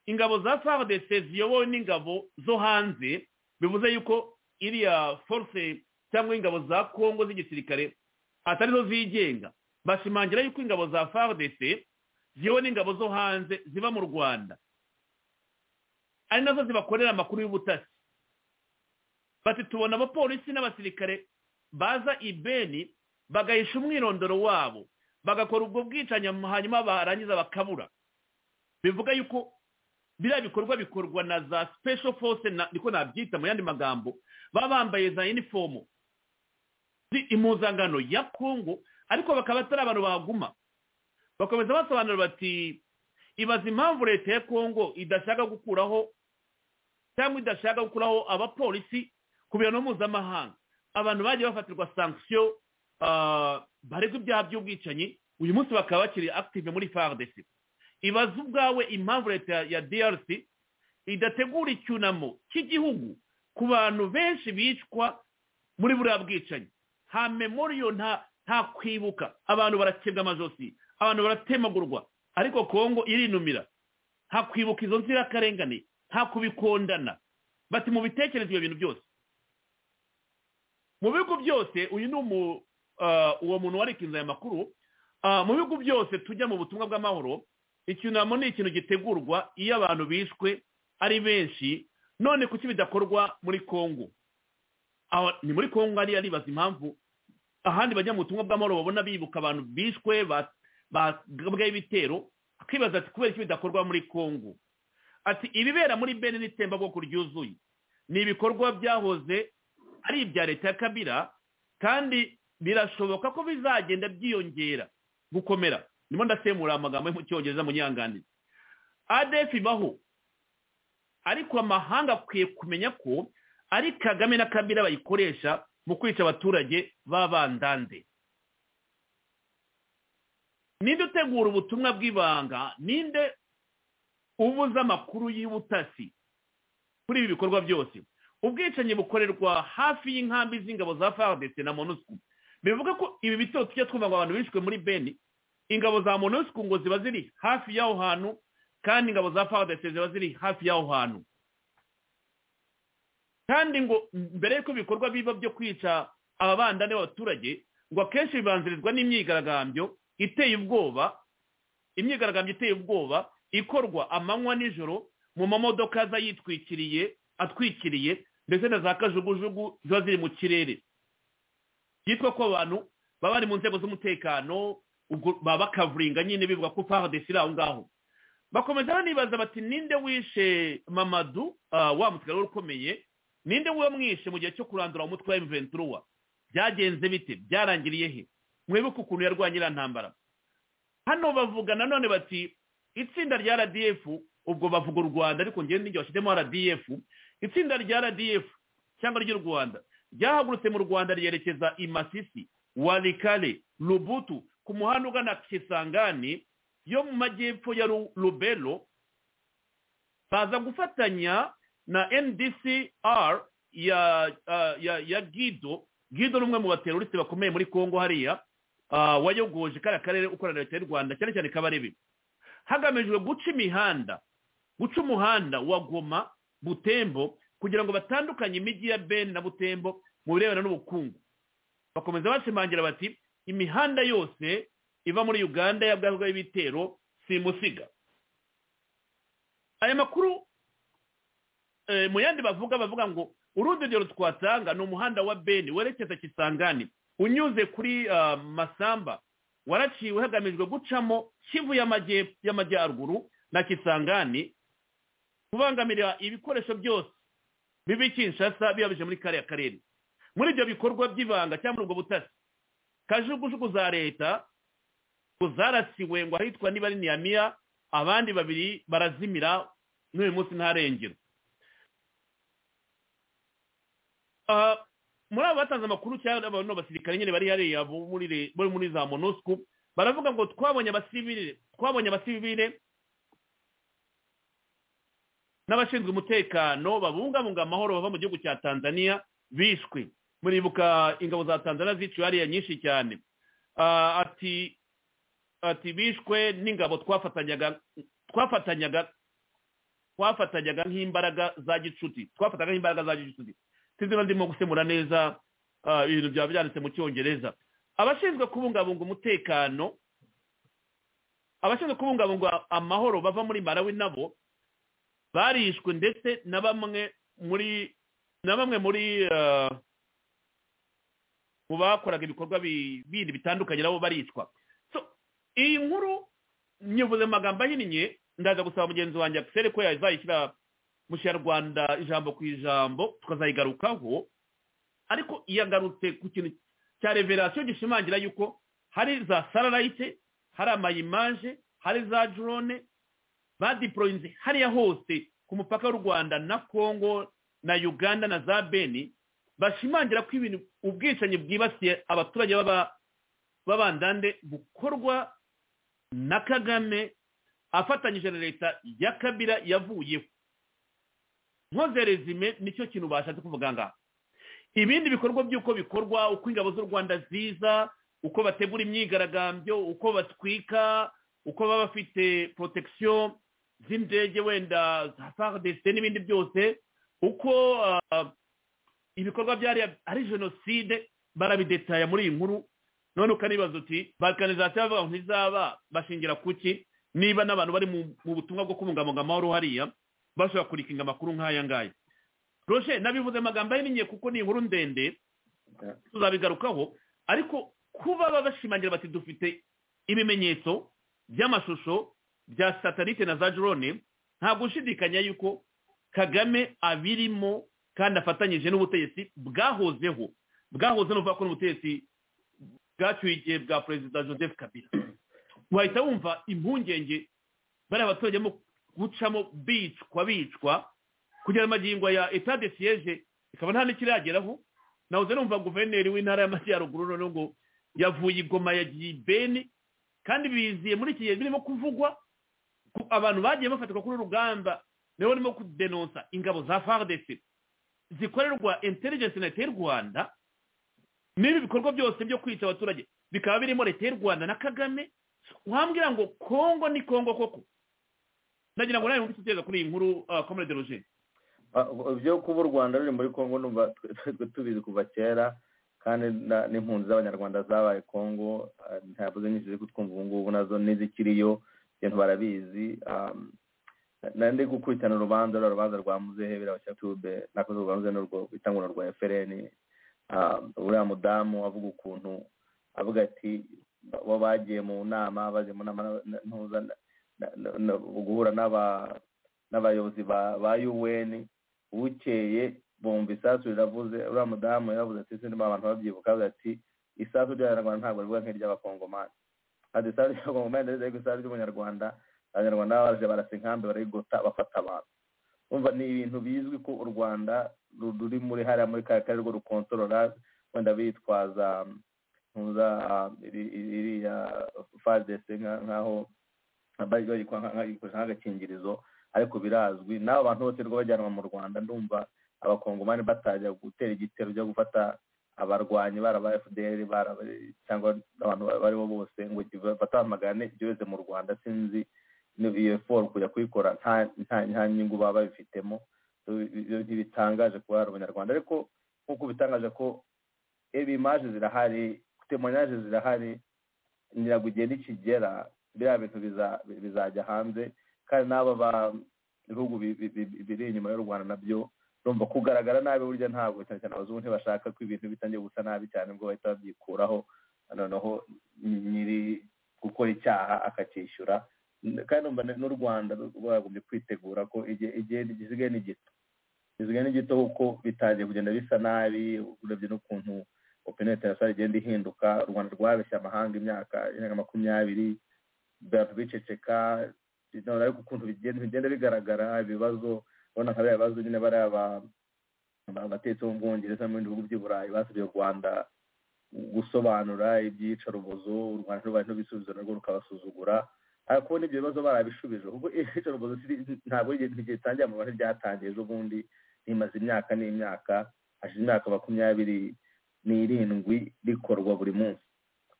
ingabo za fardc ziyobowe n'ingabo zo hanze bivuze yuko iriya force cyangwa ingabo za kongo z'igisirikare atari zo zigenga bashimangira yuko ingabo za fardc ziyobowe n'ingabo zo hanze ziba mu rwanda ari nazo zibakorera amakuru y'ubutasi bati tubona abapolisi n'abasirikare baza ibeni bagahisha umwirondoro wabo bagakora ubwo bwicanyi hanyuma barangiza bakabura bivuga yuko biriya bikorwa bikorwa na za special force niko nabyita mu yandi magambo baba bambaye za inifomu impuzangano ya kongo ariko bakaba atari abantu bahaguma bakomeza basobanura bati ibaza impamvu leta ya kongo idashaka gukuraho cyangwa idashaka gukuraho abapolisi ku bihano mpuzamahanga abantu bagiye bafatirwa sankisiyo baregwa ibyaha by'ubwicanyi uyu munsi bakaba bakiri active muri fardc ibaze ubwawe impamvu leta ya drc idategura icyunamo cy'igihugu ku bantu benshi bicwa muri buriya bwicanyi nta memoriyo nta kwibuka abantu barakebwa amajosi abantu baratemagurwa ariko kongo irinumira nta kwibuka izo nzirakarengane nta kubikondana bati mu bitekerezo ibyo bintu byose mu bihugu byose uyu ni umu uwo muntu wari aya makuru mu bihugu byose tujya mu butumwa bw'amahoro icyunamo ni ikintu gitegurwa iyo abantu bishwe ari benshi none kuki bidakorwa muri kongo ni muri kongo hariya aribaza impamvu ahandi bajya mu butumwa bw'amahoro babona bibuka abantu bishwe bagabwaho ibitero akibaza ati kubera iki bidakorwa muri kongo ati ibibera muri bene n'itsembabwoko ryuzuye ni ibikorwa byahoze ari ibya leta ya kabira kandi birashoboka ko bizagenda byiyongera gukomera ndimo ndasemura amagambo yo mu cyongereza mu nyanganire adefi ibaho ariko amahanga akwiye kumenya ko ari kagame na kabira bayikoresha mu kwica abaturage b'abandande ninde utegura ubutumwa bw'ibanga ninde ubuza amakuru y'ubutasi kuri ibi bikorwa byose ubwicanyi bukorerwa hafi y'inkambi z'ingabo za fardc na monusco bivuga ko ibi bitero tujya twumva ngo abantu bishwe muri beni ingabo za monosiko ngo ziba ziri hafi y'aho hantu kandi ingabo za fawudesi ziba ziri hafi y'aho hantu kandi ngo mbere y'uko ibikorwa biba byo kwica ababandane b'abaturage ngo akenshi bibanzirizwa n'imyigaragambyo iteye ubwoba imyigaragambyo iteye ubwoba ikorwa amanywa nijoro mu mamodoka aza yitwikiriye atwikiriye ndetse na za kajugujugu ziba ziri mu kirere byitwa ko abantu baba bari mu nzego z'umutekano baba bakavuringa nyine bivuga ko fawudesi iri aho ngaho bakomeza banibaza bati ninde wishe mamadu wa mutwaro ukomeye ninde wamwishe mu gihe cyo kurandura umutwe wa emuventuruwa byagenze bite byarangiriye he mwibuke ukuntu yarwanya iriya ntambara hano bavuga nanone bati itsinda rya rdf ubwo bavuga u rwanda ariko ngewe n'igihe bashyizemo rdf itsinda rya rdf cyangwa ry'u rwanda ryahagurutse mu rwanda ryerekeza i masisi warikare rubutu ku muhanda ugana kisangani yo mu majyepfo ya rubero baza gufatanya na ndcr ya ya ya gido gido ni umwe mu bateroriste bakomeye muri congo hariya wayogoje kariya karere ukorera leta y'u rwanda cyane cyane kabarebe hagamijwe guca imihanda guca umuhanda wa goma butembo kugira ngo batandukanye imijyi ya beni na butembo mu birebana n'ubukungu bakomeza bashimangira bati imihanda yose iva muri uganda yabwazwa y'ibitero simusiga aya makuru mu yandi bavuga bavuga ngo urundi rugero twatanga ni umuhanda wa beni werekeza kisangani unyuze kuri masamba waraciwe hagamijwe gucamo kivu y'amajyaruguru na kisangani kubangamira ibikoresho byose bibi kinshasa biyabije muri kariya karere muri ibyo bikorwa by'ibanga cyangwa muri ubwo butasi kajugujugu za leta zarasiwe ngo ahitwa niba ari niyamiya abandi babiri barazimira n'uyu munsi ntarengera muri abo batanze amakuru cyangwa abantu basirikare nyine bari hariya bari muri za monusco baravuga ngo twabonye abasivire twabonye abasivire n'abashinzwe umutekano babungabunga amahoro bava mu gihugu cya tanzania bishwe muribuka ingabo za tanzania ziciwe hariya nyinshi cyane ati ati bishwe n'ingabo twafatanyaga twafatanyaga twafatanyaga nk'imbaraga za gicuti twafataga nk'imbaraga za gicuti sinzi niba ndimo gusemura neza ibintu byaba byanditse mu cyongereza abashinzwe kubungabunga umutekano abashinzwe kubungabunga amahoro bava muri marawi nabo barishwe ndetse na bamwe muri na bamwe muri mu bakoraga ibikorwa bindi bitandukanye nabo baricwa iyi nkuru nyivuze mu magambo ahinnye ndaza gusaba mugenzi wanjye akiseri ko yazayishyira mu kinyarwanda ijambo ku ijambo tukazayigarukaho ariko yagarutse ku kintu cya reverasiyo gishimangira yuko hari za sararayite hari amayimaje hari za drone badiporoyinze hariya hose ku mupaka w'u rwanda na congo na uganda na za beni bashimangira ko ibintu ubwicanyi bwibasiye abaturage b'abandande bukorwa na kagame afatanyije na leta ya kabira yavuyeho nkoze rezime nicyo kintu bashatse kuvuga ngaha ibindi bikorwa by'uko bikorwa uko ingabo z'u rwanda ziza uko bategura imyigaragambyo uko batwika uko baba bafite protection z'indege wenda za faridesite n'ibindi byose uko ibikorwa byari ari jenoside barabidetaya muri iyi nkuru none ukanibaza uti balkanizasiyo bavuga ngo ntizaba bashingira kuki niba n'abantu bari mu butumwa bwo kubungabunga amahoro hariya bashobora kurikinga amakuru nk'aya ngaya roje nabivuze amagambo ahinnye kuko ni inkuru ndende tuzabigarukaho ariko kuba baba bashimangira bati dufite ibimenyetso by'amashusho bya satanite na za jorone ntabwo ushidikanya yuko kagame abirimo kandi afatanyije n'ubutegetsi bwahozeho bwahoze n'uvuga ko n'ubutegetsi bwacyuye igihe bwa perezida joseph kabila wahita wumva impungenge bariya abaturage barimo gucamo bicwa bicwa kugira amagingo ya etade siyeje ikaba nta n'ikirageraho nahoze numva guverineri w'intara y'amajyaruguru noneho ngo yavuye igoma yagiye ibeni kandi biziye muri iki gihe birimo kuvugwa abantu bagiye bafatirwa kuri urugamba nibo barimo kudenonsa ingabo za faridesi zikorerwa intelligence na leta y'u rwanda n'ibi bikorwa byose byo kwica abaturage bikaba birimo leta y'u rwanda na kagame wambwira ngo kongo ni kongo koko ndagira ngo nawe wumve igitekerezo kuri iyi nkuru komere de rogene ibyo kuba u rwanda ruri muri congo numva tubizi kuva kera kandi n'impunzi z'abanyarwanda zabaye congo ntabwo nyinshi ziri kutwumva ubu ngubu nazo n'izikiriyo ibintu barabizi nandi gukurikirana urubanza ruriya rubanza rwa muzehe birabasha tube nako rwa muzehe n'urwo bita ngo rwa fpr uriya mudamu avuga ukuntu avuga ati bo bagiye mu nama bagiye mu nama guhura n'abayobozi ba un bukeye bumva isasu riravuze uriya mudamu yavuze ati ese niba abantu babyibuka avuga ati isasu ry'abanyarwanda ntabwo rivuga nk'iry'abakongomani ati isasu ry'abakongomani ndetse ariko isasu ry'umunyarwanda abanyarwanda baba baje barasa inkambi barayigota bafata abantu urumva ni ibintu bizwi ko u rwanda ruri muri hariya muri kariya karere rwo rukontorora wenda bitwaza ntuza iriya fadese nk'aho bagikoresha nk'agakingirizo ariko birazwi n'abo bantu bose rwo bajyanwa mu rwanda ndumva abakongomani batajya gutera igitero byo gufata abarwanyi baraba fdr cyangwa abantu baribo bose ngo batamagane byose mu rwanda sinzi iyo foru kujya kuyikora nta nyungu baba babifitemo ntibitangaje kuba hari abanyarwanda ariko nk'uko bitangaje ko ibimaje zirahari temonyaje zirahari ngira ngo igihe nikigera biriya bintu bizajya hanze kandi n'aba bihugu biri inyuma y'u rwanda nabyo rumva kugaragara nabi burya ntabwo cyane cyane abazungu ntibashaka ko ibintu bitangiye gusa nabi cyane ubwo bahita babyikuraho noneho nyiri gukora icyaha akacyishyura kandi n'u rwanda rwagombye kwitegura ko igihe gisigaye ni gito gisigaye ni gito kuko bitangiye kugenda bisa nabi urebye n'ukuntu opinion international igenda ihinduka u rwanda rwabeshya amahanga imyaka makumyabiri abantu biceceka ariko ukuntu bigenda bigaragara ibibazo urabona nka biriya bibazo nyine bariya abatetsi bo mu bwongereza mu bindi bihugu by'i burayi basabye u rwanda gusobanura iby'iyicarubozo u rwanda rwari n'ibisubizo narwo rukabasuzugura ariko n'ibyo bibazo barabishubije kuko iyicarubozo ntabwo igihe itangiye mu rwanda ryatangiye ejo bundi rimaze imyaka n'imyaka hashize imyaka makumyabiri n'irindwi rikorwa buri munsi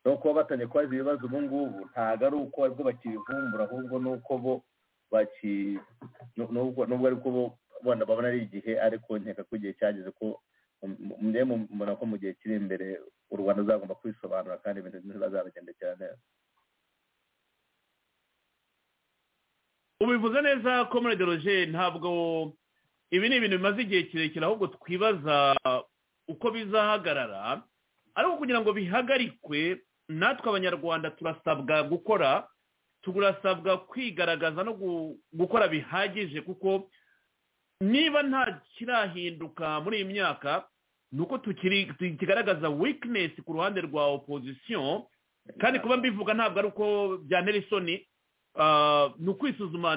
no kuba batangiye kubaza ibibazo ubu ngubu ntabwo ari uko aribwo bakibivumbura ahubwo ni uko bo baki nubwo ariko bo wenda babona ari igihe ariko nkeka ko igihe cyageze ko mbona ko mu gihe kiri imbere u rwanda ruzagomba kwisobanura kandi ibintu ntibazabigendekera neza ubivuze neza ko muri deroje ntabwo ibi ni ibintu bimaze igihe kirekire ahubwo twibaza uko bizahagarara ariko kugira ngo bihagarikwe natwe abanyarwanda turasabwa gukora turasabwa kwigaragaza no gukora bihagije kuko niba nta kirahinduka muri iyi myaka ni uko kigaragaza wikinesi ku ruhande rwa opozisiyo kandi kuba mbivuga ntabwo ari uko bya nerisoni ni ukwisuzuma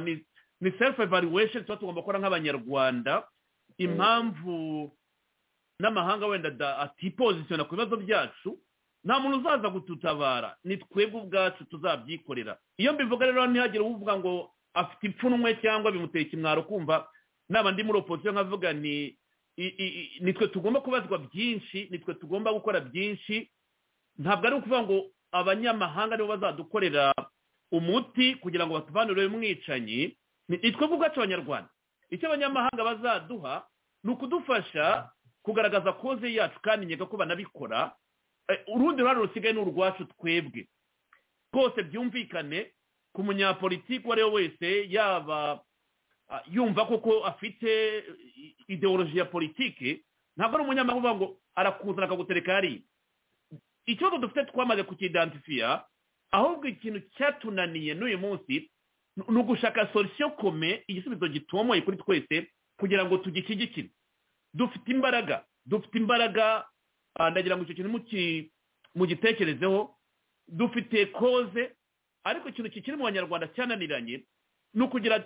ni sefu evaluwesheni tuba tugomba gukora nk'abanyarwanda impamvu n'amahanga wenda atipozisiyona ku bibazo byacu nta muntu uzaza kututabara ni twebwe ubwacu tuzabyikorera iyo mbivuga rero ntihagire uvuga ngo afite ipfunwe cyangwa bimuteye ikimwaro kumva naba ndi muri opozisiyo nkavuga ni nitwe tugomba kubazwa byinshi nitwe tugomba gukora byinshi ntabwo ari ukuvuga ngo abanyamahanga nibo bazadukorera umuti kugira ngo batuvanure umwicanyi nitwe ubwacu abanyarwanda icyo abanyamahanga bazaduha ni ukudufasha kugaragaza koze yacu kandi nkeka ko banabikora urundi ruhare rusigaye ni urwacu twebwe rwose byumvikane ku munyapolitiki uwo ari we wese yaba yumva koko afite ideoloji ya politiki ntabwo ari umunyamahanga uvuga ngo arakuzana akagutereka hariya ikibazo dufite twamaze kukidansifiya ahubwo ikintu cyatunaniye n'uyu munsi ni ugushaka solisiyo kome igisubizo gitomoye kuri twese kugira ngo tugishyigikire dufite imbaraga dufite imbaraga ndagira ngo icyo kintu mugitekerezeho dufite koze ariko ikintu kikiri mu banyarwanda cyananiranye ni ukugira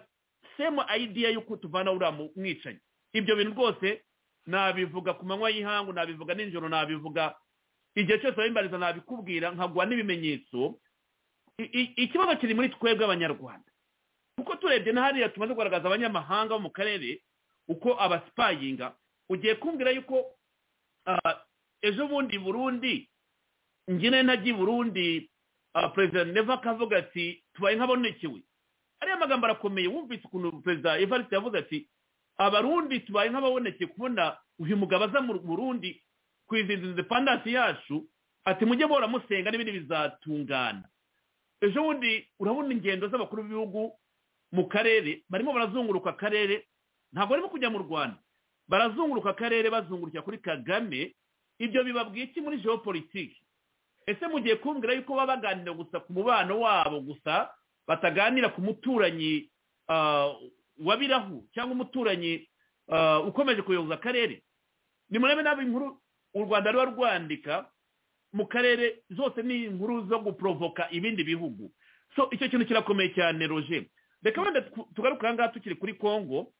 semu ayidiya y'uko tuvana uriya mwicanyi ibyo bintu rwose nabivuga ku manywa y'ihangu nabivuga nijoro nabivuga igihe cyose wabimbariza nabikubwira nkaguha n'ibimenyetso ikibazo kiri muri twebwe abanyarwanda kuko turebye na hariya tumaze kugaragaza abanyamahanga bo mu karere uko abasipayinga ugiye kumbwira yuko ejo bundi burundi ngine ntajya i burundi perezida neva akavuga ati tubaye nk'abonekewe ariya magambo arakomeye wumvise ukuntu perezida evariste yavuze ati abarundi tubaye nk'ababoneke kubona uyu mugabo aza mu burundi kwizihiza indepandansi yacu ati mujye bora musenga n'ibindi bizatungana ejo bundi urabona ingendo z'abakuru b'ibihugu mu karere barimo barazunguruka akarere ntabwo barimo kujya mu rwanda barazunguruka akarere bazungurukira kuri kagame ibyo bibabwiye iki muri geopolitiki ese mugiye kumbwira yuko baba baganira gusa ku mubano wabo gusa bataganira ku muturanyi wa birahu cyangwa umuturanyi ukomeje kuyoboza akarere ni murebe nabi inkuru u rwanda ruba rwandika mu karere zose ni inkuru zo guporovoka ibindi bihugu so icyo kintu kirakomeye cyane roje reka wenda tugaruke ahangaha tukiri kuri kongo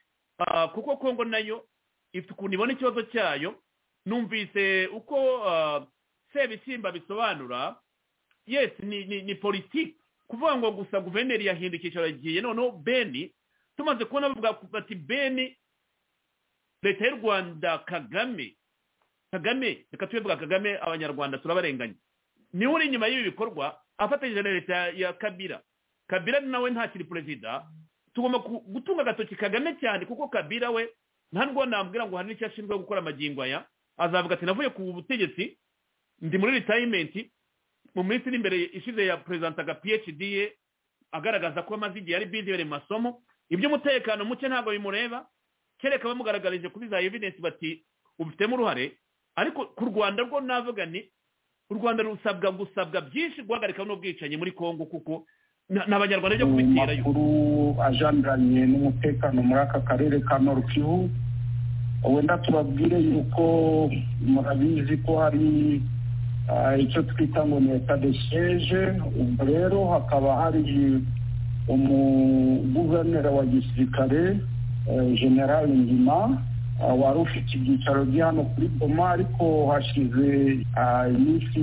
kuko kongo nayo ifite ukuntu ibona ikibazo cyayo numvise uko sebisimba bisobanura yesi ni politiki kuvuga ngo gusa guverineri yahinduka icyicaro agiye noneho beni tumaze kubona bavuga bati beni leta y'u rwanda kagame kagame reka tubivuga kagame abanyarwanda turabarenganya niwe uri inyuma y'ibi bikorwa afatanyije na leta ya kabira kabira nawe ntakiri perezida tugomba gutunga agatoki kagame cyane kuko kabira we ntabwo nambwira ngo hari n'icyo ashinzwe gukora amagingo aya azavuga ati navuye ku butegetsi ndi muri ritayimenti mu minsi iri imbere ishize ya perezida phd ye agaragaza ko amaze igihe ari bizi mu masomo iby'umutekano muke ntabwo bimureba kereka bamugaragarije kuri za evidensi bati ubifitemo uruhare ariko ku rwanda rwo navuga ni u rwanda rusabwa gusabwa byinshi guhagarika n'ubwicanyi muri congo kuko ni abanyarwanda byo kubiterayo amakuru ajyaniranye n'umutekano muri aka karere ka norukivu wenda tubabwire yuko murabizi ko hari icyo twita ngo ni etat de siege ubwo rero hakaba hari umuguverineri wa gisirikare generale ngima wari ufite ibyicaro bye hano kuri boma ariko hashize iminsi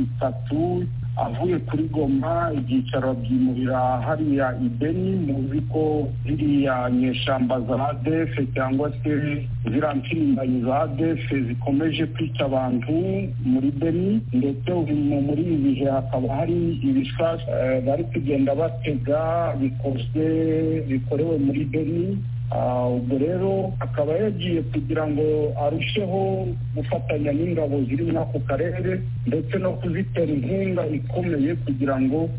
itatu avuye kuri goma ibyicaro byimurira hariya ibeni muzi ko ziriya nyeshyamba za adefe cyangwa se ziriya mpirimbanyi za adefe zikomeje kwica abantu muri beni ndetse muri ibi bihe hakaba hari ibisasa bari kugenda batega bikozwe bikorewe muri beni ubwo rero akaba yagiye kugira ngo arusheho gufatanya n'ingabo ziri muri ako karere ndetse no kuzitera inkunga ikomeye kugira ngo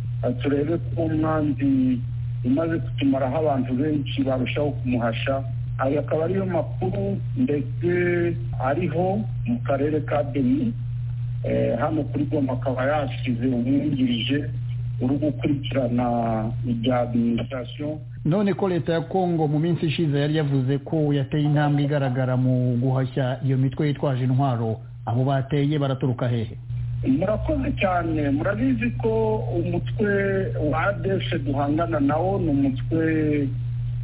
turebe ko umwanzi umaze kutumaraho abantu benshi barushaho kumuhasha ayo akaba ariyo makuru ndetse ariho mu karere ka beni hano kuri goma akaba yashyize umwungirije uri gukurikirana ibya adiminisitirasiyo none ko leta ya kongo mu minsi ishize yari yavuze ko yateye intambwe igaragara mu guhashya iyo mitwe yitwaje intwaro abo bateye baraturuka hehe murakoze cyane murabizi ko umutwe wa adeshe duhangana nawo ni umutwe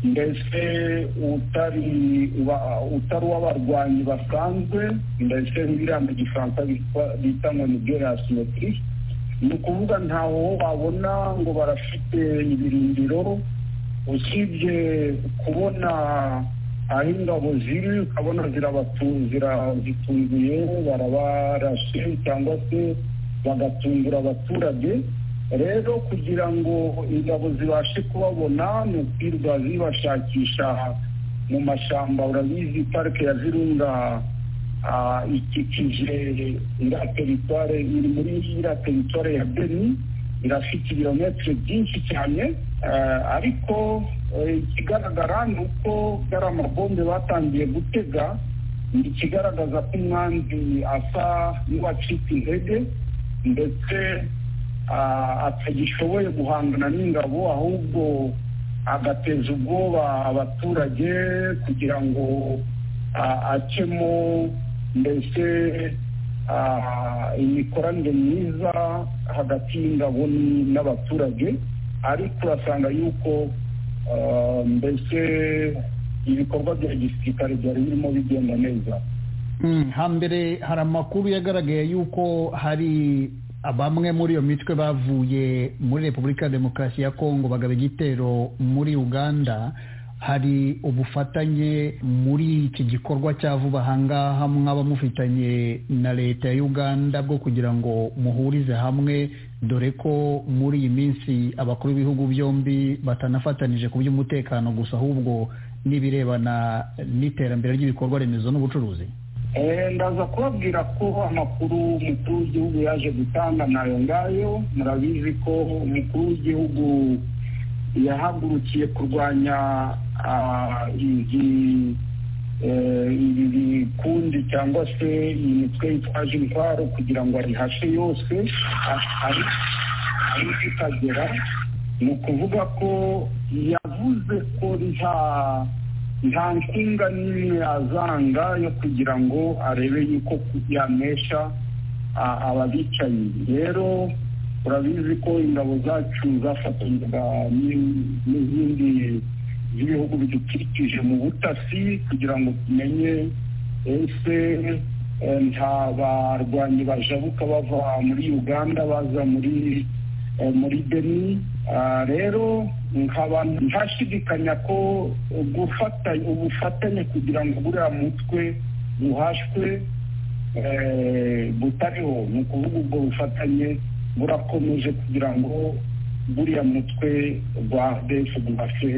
mbese utari utari uw'abarwanyi basanzwe mbese nk'iriya mu gifaransa bita ngo ni asimetiri ni ukuvuga ntaho wabona ngo barafite ibirindiro usibye kubona aho ingabo ziri ukabona zirabatungiye barabarashe cyangwa se bagatungura abaturage rero kugira ngo ingabo zibashe kubabona ni ukwirwa zibashakisha mu mashyamba urabizi parike ya zirunga ikikije iriya teritware iri muri iriya teritware ya beni irafite ibirometero byinshi cyane ariko ikigaragara ni uko ari amabombe batangiye gutega ni ikigaragaza ko umwanzi asa n'uwacika intege ndetse atagishoboye guhangana n'ingabo ahubwo agateza ubwoba abaturage kugira ngo acemo mbese imikoranire myiza hagati y'ingabo n'abaturage ariko urasanga yuko mbese ibikorwa bya gisirikare byari birimo bigenda neza hambere hari amakuru yagaragaye y'uko hari bamwe muri iyo mitwe bavuye muri repubulika ya demokarasi ya kongo bagaba igitero muri uganda hari ubufatanye muri iki gikorwa cya vuba ahangaha mwaba mufitanye na leta ya uganda bwo kugira ngo muhurize hamwe dore ko muri iyi minsi abakuru b'ibihugu byombi batanafatanije ku by'umutekano gusa ahubwo n'ibirebana n'iterambere ry'ibikorwa remezo n'ubucuruzi ndaza kubabwira ko amakuru umukuru w'igihugu yaje gutanga nayo ngayo murabizi ko umukuru w'igihugu yahagurukiye kurwanya ibi bikundi cyangwa se iyi mitwe yitwaje intwaro kugira ngo arihashe yose aho ikagera ni ukuvuga ko yavuze ko nta nkunga n'imwe yazanga yo kugira ngo arebe yuko yanesha ababicayi rero urabizi ko ingabo zacu zafatanywaga n'izindi z'ibihugu bidukikije mu butasi kugira ngo tumenye ese nta barwanyi bajabuka bava muri uganda baza muri muri beni rero nkaba ntashidikanya ko gufatanya ubufatanye kugira ngo buriya mutwe buhashwe butariho ni ukuvuga ubwo bufatanye burakomeje kugira ngo buriya mutwe rwa adesi ubashe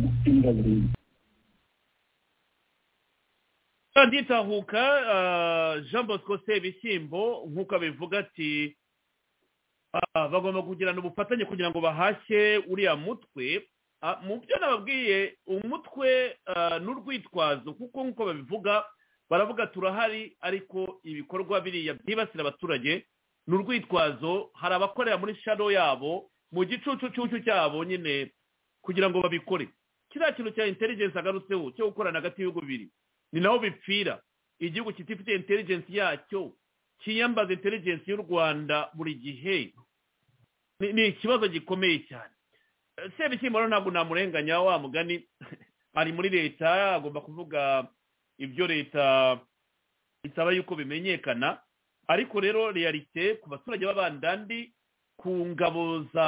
gutsinda burundu nditahuka jean bosco sebishyimbo nk'uko abivuga ati bagomba kugirana ubufatanye kugira ngo bahashye uriya mutwe mu byo nababwiye umutwe n'urwitwazo kuko nk'uko babivuga baravuga turahari ariko ibikorwa biriya byibasira abaturage ni urwitwazo hari abakorera muri shado yabo mu gicucucucu cyabo nyine kugira ngo babikore kiriya kintu cya intelligence agarutseho cyo gukorana hagati y'ibihugu bibiri ni naho bipfira igihugu kitifite intelligence yacyo kiyambaza intelligence y'u rwanda buri gihe ni ikibazo gikomeye cyane sebishyimbo rero ntabwo namurenganya wa mugani ari muri leta agomba kuvuga ibyo leta isaba yuko bimenyekana ariko rero realite ku baturage b'abandandi ku ngabo za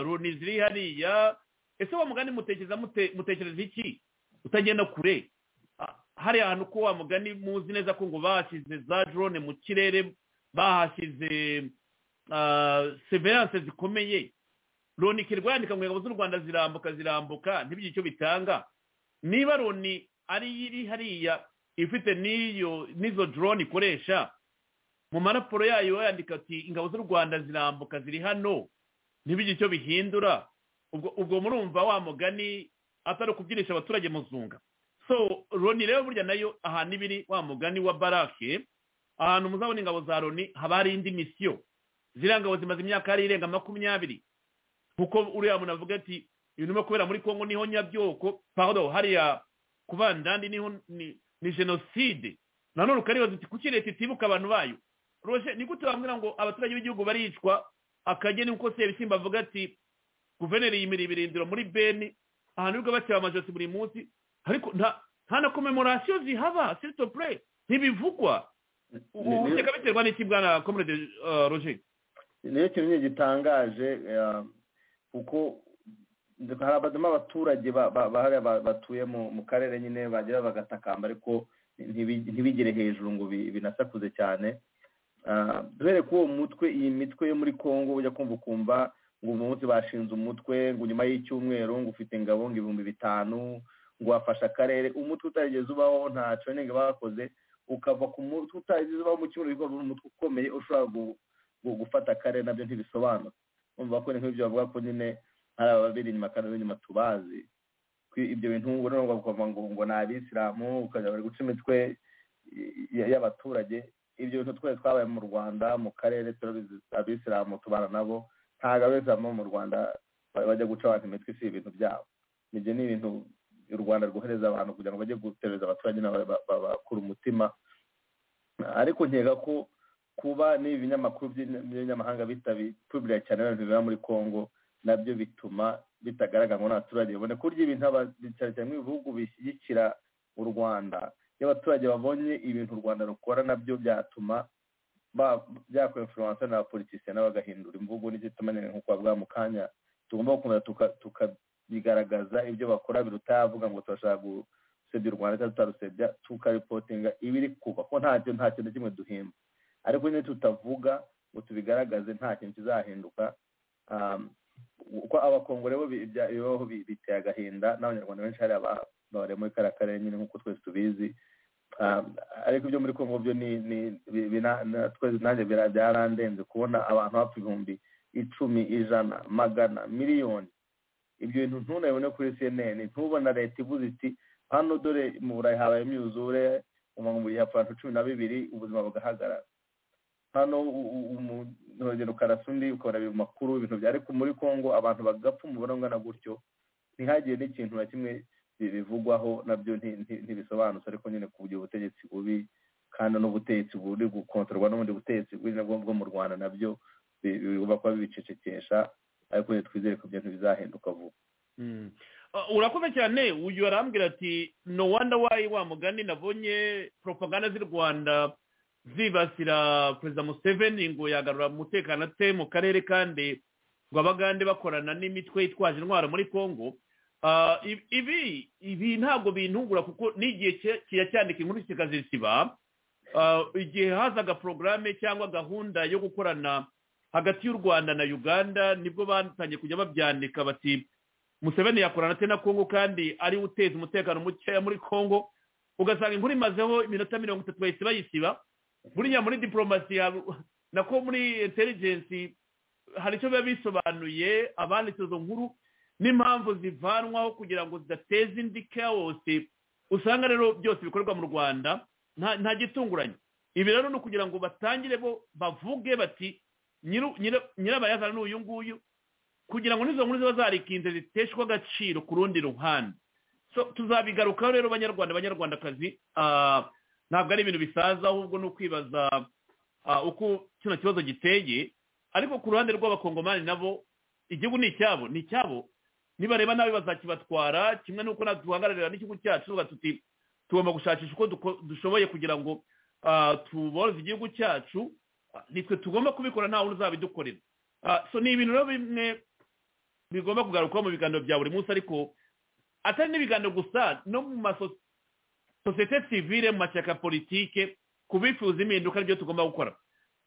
loni ziri hariya ese wa mugani mutekereza mutekereza iki utagenda kure hariya hantu ko wa mugani muzi neza ko ngo bahashyize za drone mu kirere bahashyize severanse zikomeye loni ikirwa yandika ngo ingabo z'u rwanda zirambuka zirambuka ntibigire icyo bitanga niba loni ari iri hariya ifite n'iyo n'izo drone ikoresha mu maraporo yayo yandika ati ingabo z'u rwanda zirambuka ziri hano ntibigire icyo bihindura ubwo ubwo murumva wa mugani atari ukubyirisha abaturage muzunga so loni rero burya nayo ahantu ibiri wa mugani wa barake ahantu muzabona ingabo za loni haba hari indi misiyo ziriya ngabo zimaze imyaka yari irenga makumyabiri kuko uriya muntu avuga ati ibintu kubera muri congo niho nyabyoko pardon hariya ku bandandi niho ni jenoside nanone ukaribaza uti kuki leta itibuka abantu bayo roje ni gute bambwira ngo abaturage b'igihugu baricwa akageni uko se bisimba avuga ati guverineri yimira ibirindiro muri beni ahantu ubwo bateba amajosi buri munsi ariko nta na komemorasiyo zihaba sitopure ntibivugwa ubu bikaba biterwa n'iki bwana komerede roje niyo kintu gitangaje kuko harabazamo abaturage batuye mu karere nyine bagira bagatakamba ariko ntibigere hejuru ngo binasakuze cyane duhere ko uwo mutwe iyi mitwe yo muri congo ujya kumva ukumva ngo uyu munsi bashinze umutwe ngo nyuma y'icyumweru ngo ufite ingabo ngo ibihumbi bitanu ngo wafashe akarere umutwe utarigeze ubaho nta training bakoze ukava ku mutwe utarigeze ubaho mu cyumweru bikorwa umutwe ukomeye ushobora gufata akarere nabyo ntibisobanura umva ko ni nk'ibyo bavuga ko nyine hari ababiri inyuma kandi n'inyuma tubazi ibyo bintu ubona ngo bakava ngo ngo ni abisilamu ukajya bari guca imitwe y'abaturage ibyo bintu twese twabaye mu rwanda mu karere turabizi abisilamu tubana nabo ntabwo abisilamu mu rwanda bajya guca abantu imitwe si ibintu byabo ibyo ni ibintu u rwanda rwohereza abantu kugira ngo bajye gutereza abaturage babakura umutima ariko nkeka ko kuba n'ibi binyamakuru by'ibinyamahanga bitabikubwira cyane abantu biba muri congo nabyo bituma bitagaragara ngo n'abaturage babone kurya ibintu cyane cyane ibihugu bishyigikira u rwanda iyo abaturage babonye ibintu u rwanda rukora nabyo byatuma byakora influence n'abapolitisiye nabo bagahindura imvugo n'igituma nyine nk'uko bavuga mu kanya tugomba gukomeza tukabigaragaza ibyo bakora biruta yavuga ngo turashaka gusebya u rwanda cyangwa tutarusebya tukaripotinga ibiri kuba ko ntacyo nta kintu kimwe duhimba ariko nyine tutavuga ngo tubigaragaze nta kintu kizahinduka uko abakongore bo bibaho biteye agahinda n'abanyarwanda benshi hariya babare muri kariya karere nyine nk'uko twese tubizi ariko ibyo muri kongo byo twese nanjye byarandenze kubona abantu bapfa ibihumbi icumi ijana magana miliyoni ibyo bintu ntunabibone kuri cnn ntubona leta ivuze iti hano dore mu burayi habaye imyuzure umuntu yapfa abantu cumi na bibiri ubuzima bugahagarara hano umurogero karasundi ukabona ibintu makuru ibintu bya ariko muri congo abantu bagapfa umubare ungana gutyo ntihagire n'ikintu na kimwe bivugwaho nabyo ntibisobanutse ariko nyine kugira ubutegetsi bubi kandi n'ubutegetsi buri gukontorwa n'ubundi butegetsi buri bwo mu rwanda nabyo bigomba kuba bibicecekesha ariko twizere ko ibintu bizahinduka vuba urakoze cyane uyu arambwira ati no wanda wayi wa mugani nabonye propaganda z'u rwanda zibasira perezida museveni ngo yagarura umutekano ate mu karere kandi ngo abagande bakorana n'imitwe itwaje intwaro muri congo ibi ibi ntabwo bintungura kuko n'igihe kijya cyandika inkuru kikazisiba igihe hazaga porogaramu cyangwa gahunda yo gukorana hagati y'u rwanda na uganda nibwo batangiye kujya babyandika bati museveni yakorana ate na kongo kandi ari uteza umutekano mukeya muri kongo ugasanga inkuru imazeho iminota mirongo itatu bahise bayisiba buriya muri diporomasi nako muri intelligence hari icyo biba bisobanuye abanditse izo nkuru n'impamvu zivanwaho kugira ngo zidateze indi kawose usanga rero byose bikorerwa mu rwanda nta gitunguranye ibi rero ni ukugira ngo batangire bo bavuge bati nyirabayazana ni uyu nguyu kugira ngo n'izo nkuru ziba zarikinze ziteshwa agaciro ku rundi ruhande tuzabigarukaho rero banyarwanda banyarwandakazi ntabwo ari ibintu bisaza ahubwo ni ukwibaza uko kino kibazo giteye ariko ku ruhande rw'abakongomani nabo igihugu ni icyabo ni icyabo nibareba nabi bazakibatwara kimwe n'uko natwe duhagararira n'ikigo cyacu tuvuga tuti tugomba gushakisha uko duko- dushoboye kugira ngo ah, tuboroze igihugu cyacu Ah, nitwe tugomba kubikora nta wundi uzabidukorera Ah, so ni ibintu rero bimwe bigomba kugarukwaho mu biganiro bya buri munsi ariko atari n'ibiganiro gusa no mu maso sosiyete sivile mu mashyaka politike ku bifuza impinduka nibyo tugomba gukora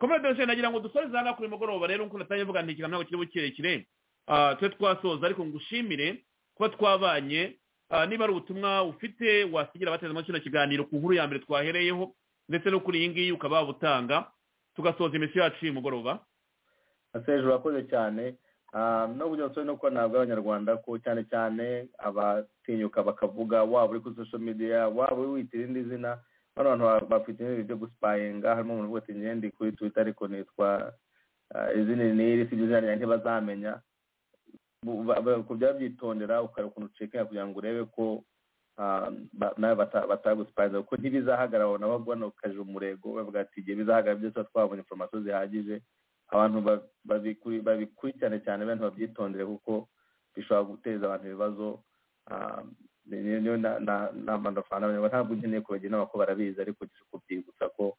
komedi yose nagira ngo dusoreze aha ngaha kuri uyu mugoroba rero nk'uko natangiye mvuga nti ikiganiro ntabwo kirimo kirekire Ah, twe twasoza ariko ngushimire kuba twabanye Ah, niba ari ubutumwa ufite wasigira abateze amatwi kino kiganiro ku nkuru ya mbere twahereyeho ndetse no kuri iyi ngiyi ukaba wabutanga tugasoza imisi yacu y'uyu mugoroba ese hejuru urakoze cyane Ah, nubwo byose ni uko ntabwo abanyarwanda ko cyane cyane abatinyuka bakavuga waba uri kuri social media waba uri witira irindi zina bano bantu ba- bafite ibintu byo gusipayinga harimo umuntu uvuga ati ngende kuri twitter ariko nitwa ah, izina n'iri si izina ryanjye ntibazamenya Bu- ba- ba- kujya babyitondera ukareba ukuntu ucekinga kugira ngo urebe ko ah, ba- nawe bata- batagusipayinga kuko ntibizahagarara nabo guhano ukaje umurego bavuga ati igihe bizahagarara byose tuba twabonye inforomasiyo zihagije abantu ba- babikuri- babikurikirane cyane abantu babyitondere kuko bishobora guteza abantu ibibazo Ah, ni- ni- niyo na- na- nama ndafana abanyarwanda ntabwo nkeneye kubagira inama ko barabizi ariko ngiye kubyibutsa ko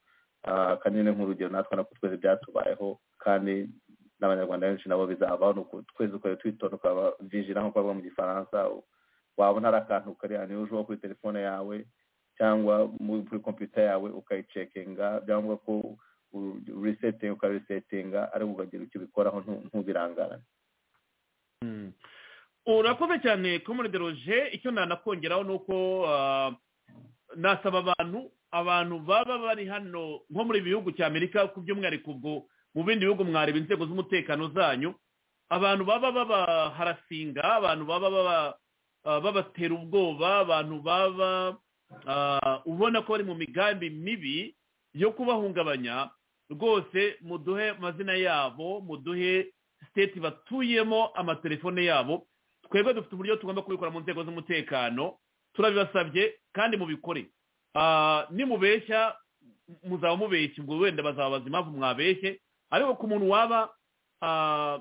ah, kanini nk'urugero natwe nako twese byatubayeho kandi n'abanyarwanda benshi nabo bizabaho ni uku twese ukajya twitonda ukaba vigila nk'uko bavuga mu gifaransa wabona hari akantu kari ahantu ujyaho kuri telefone yawe cyangwa muri kuri kompiyuta yawe ukayicekinga byangwa ko resetinga ukarisetinga ariko ukagira icyo ubikoraho ntu- ntubirangarane urakoze cyane komode roje icyo nanakongeraho ni uko ah, nasaba abantu abantu baba bari hano nko muri ibi bihugu cya amerika ku by'umwihariko ubwo mu bindi bihugu mwareba inzego z'umutekano zanyu abantu baba babaharasinga abantu baba baba- ah, babatera ubwoba abantu baba ah, ubona ko bari mu migambi mibi yo kubahungabanya rwose muduhe amazina yabo muduhe siteti batuyemo amatelefone yabo twebwe dufite uburyo tugomba kubikora mu nzego z'umutekano turabibasabye kandi mubikore Ah, nimubeshya muzaba mubeshya ubwo wenda bazabaza impamvu mwabeshye ariko ku muntu waba ah,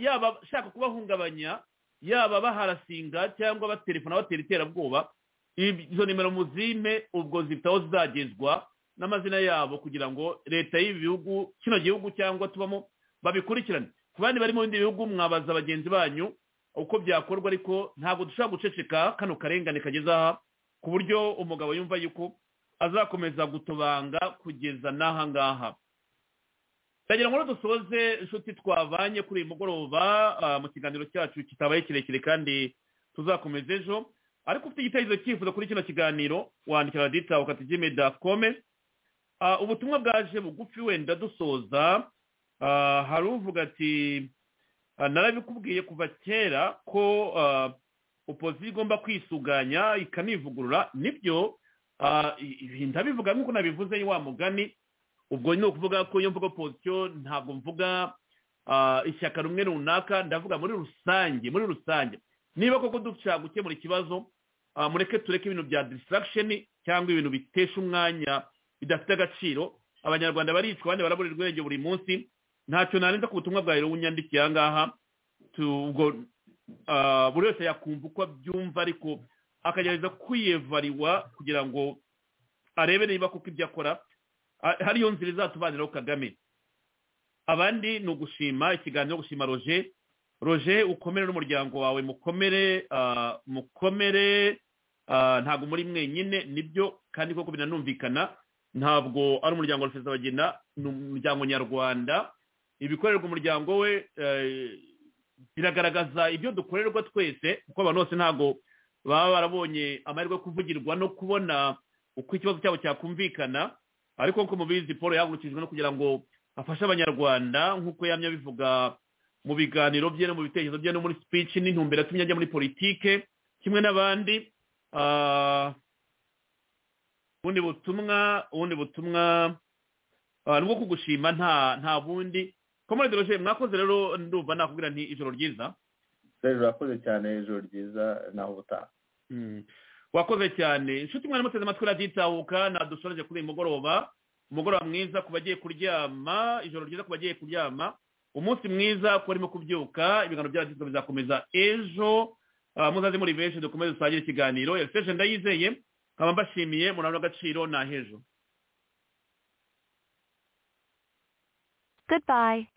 yaba ashaka kubahungabanya yaba baharasinga cyangwa baterefona batera iterabwoba izo nimero muzime ubwo zitaho zizagezwa n'amazina yabo kugira ngo leta y'ibi bihugu kino gihugu cyangwa tubamo babikurikirane ku bandi bari mu bindi bihugu mwabaza bagenzi banyu uko byakorwa ariko ntabwo dushobora guceceka kano karengane kageze aha ku buryo umugabo yumva yuko azakomeza gutobanga kugeza n'aha ngaha ndagira ngo rero dusoze inshuti twavanye kuri uyu mugoroba ah, mu kiganiro cyacu kitabaye kirekire kandi tuzakomeza ejo ariko ufite igitekerezo cyifuza kuri kino kiganiro wandikira radita ukatijime dati kome Ah, ubutumwa bwaje bugufi wenda dusoza Ah, hari uvuga ati Ah, narabikubwiye kuva kera ko ah, opozisiyo igomba kwisuganya ikanivugurura nibyo ah, i- ibi ndabivuga nk'uko nabivuze wa mugani ubwo ni ukuvuga ko iyo mvuga opozisiyo ntabwo mvuga ah, ishyaka rumwe runaka ndavuga muri rusange muri rusange niba koko dushaka gukemura ikibazo ah, mureke tureke ibintu bya distraction cyangwa ibintu bitesha umwanya bidafite agaciro abanyarwanda baricwa abandi barabura urwego buri munsi ntacyo narenza ku butumwa bwawe rero unyandikiye aha ngaha tu- ubwo ah, buri wese yakumva uko abyumva ariko akagerageza kwiyevariwa kugira ngo arebe niba koko ibyo akora ah, hari iyo nzira izatubaniraho kagame abandi ni ugushima ikiganiro gushima roger roger ukomere n'umuryango wawe mukomere ah, mukomere ah, ntabwo muri mwenyine nibyo kandi koko binanumvikana ntabwo ari umuryango wa rusesabagina ni umuryango nyarwanda ibikorerwa umuryango we eh, biragaragaza ibyo dukorerwa twese kuko abantu bose ntabwo baba barabonye amahirwe yo kuvugirwa no kubona uko ikibazo cyabo cyakumvikana ariko nk'uko mubizi paul yahagurukijwe no kugira ngo afashe abanyarwanda nk'uko yamye abivuga mu biganiro bye no mu bitekerezo bye no muri speech n'intumbero yatumye ajya muri politike kimwe n'abandi Ah, ubundi butumwa ubundi butumwa ah, nubwo kugushima nta nta bundi komande roger mwakoze rero ndumva nakubwira nti ijoro ryiza hejuru urakoze cyane hejuru ryiza naho ubutaha Mm. wakoze cyane inshuti mwari muteze amatwi raditahuka nadushoreje kuri uyu mugoroba umugoroba mwiza ku bagiye kuryama ijoro ryiza ku bagiye kuryama umunsi mwiza ko urimo kubyuka ibiganiro bya radiyo bizakomeza ejo muzaze muri benshi dukomeze dusangire ikiganiro ejo ndayizeye nkaba mbashimiye murabona agaciro ni ahejo Goodbye.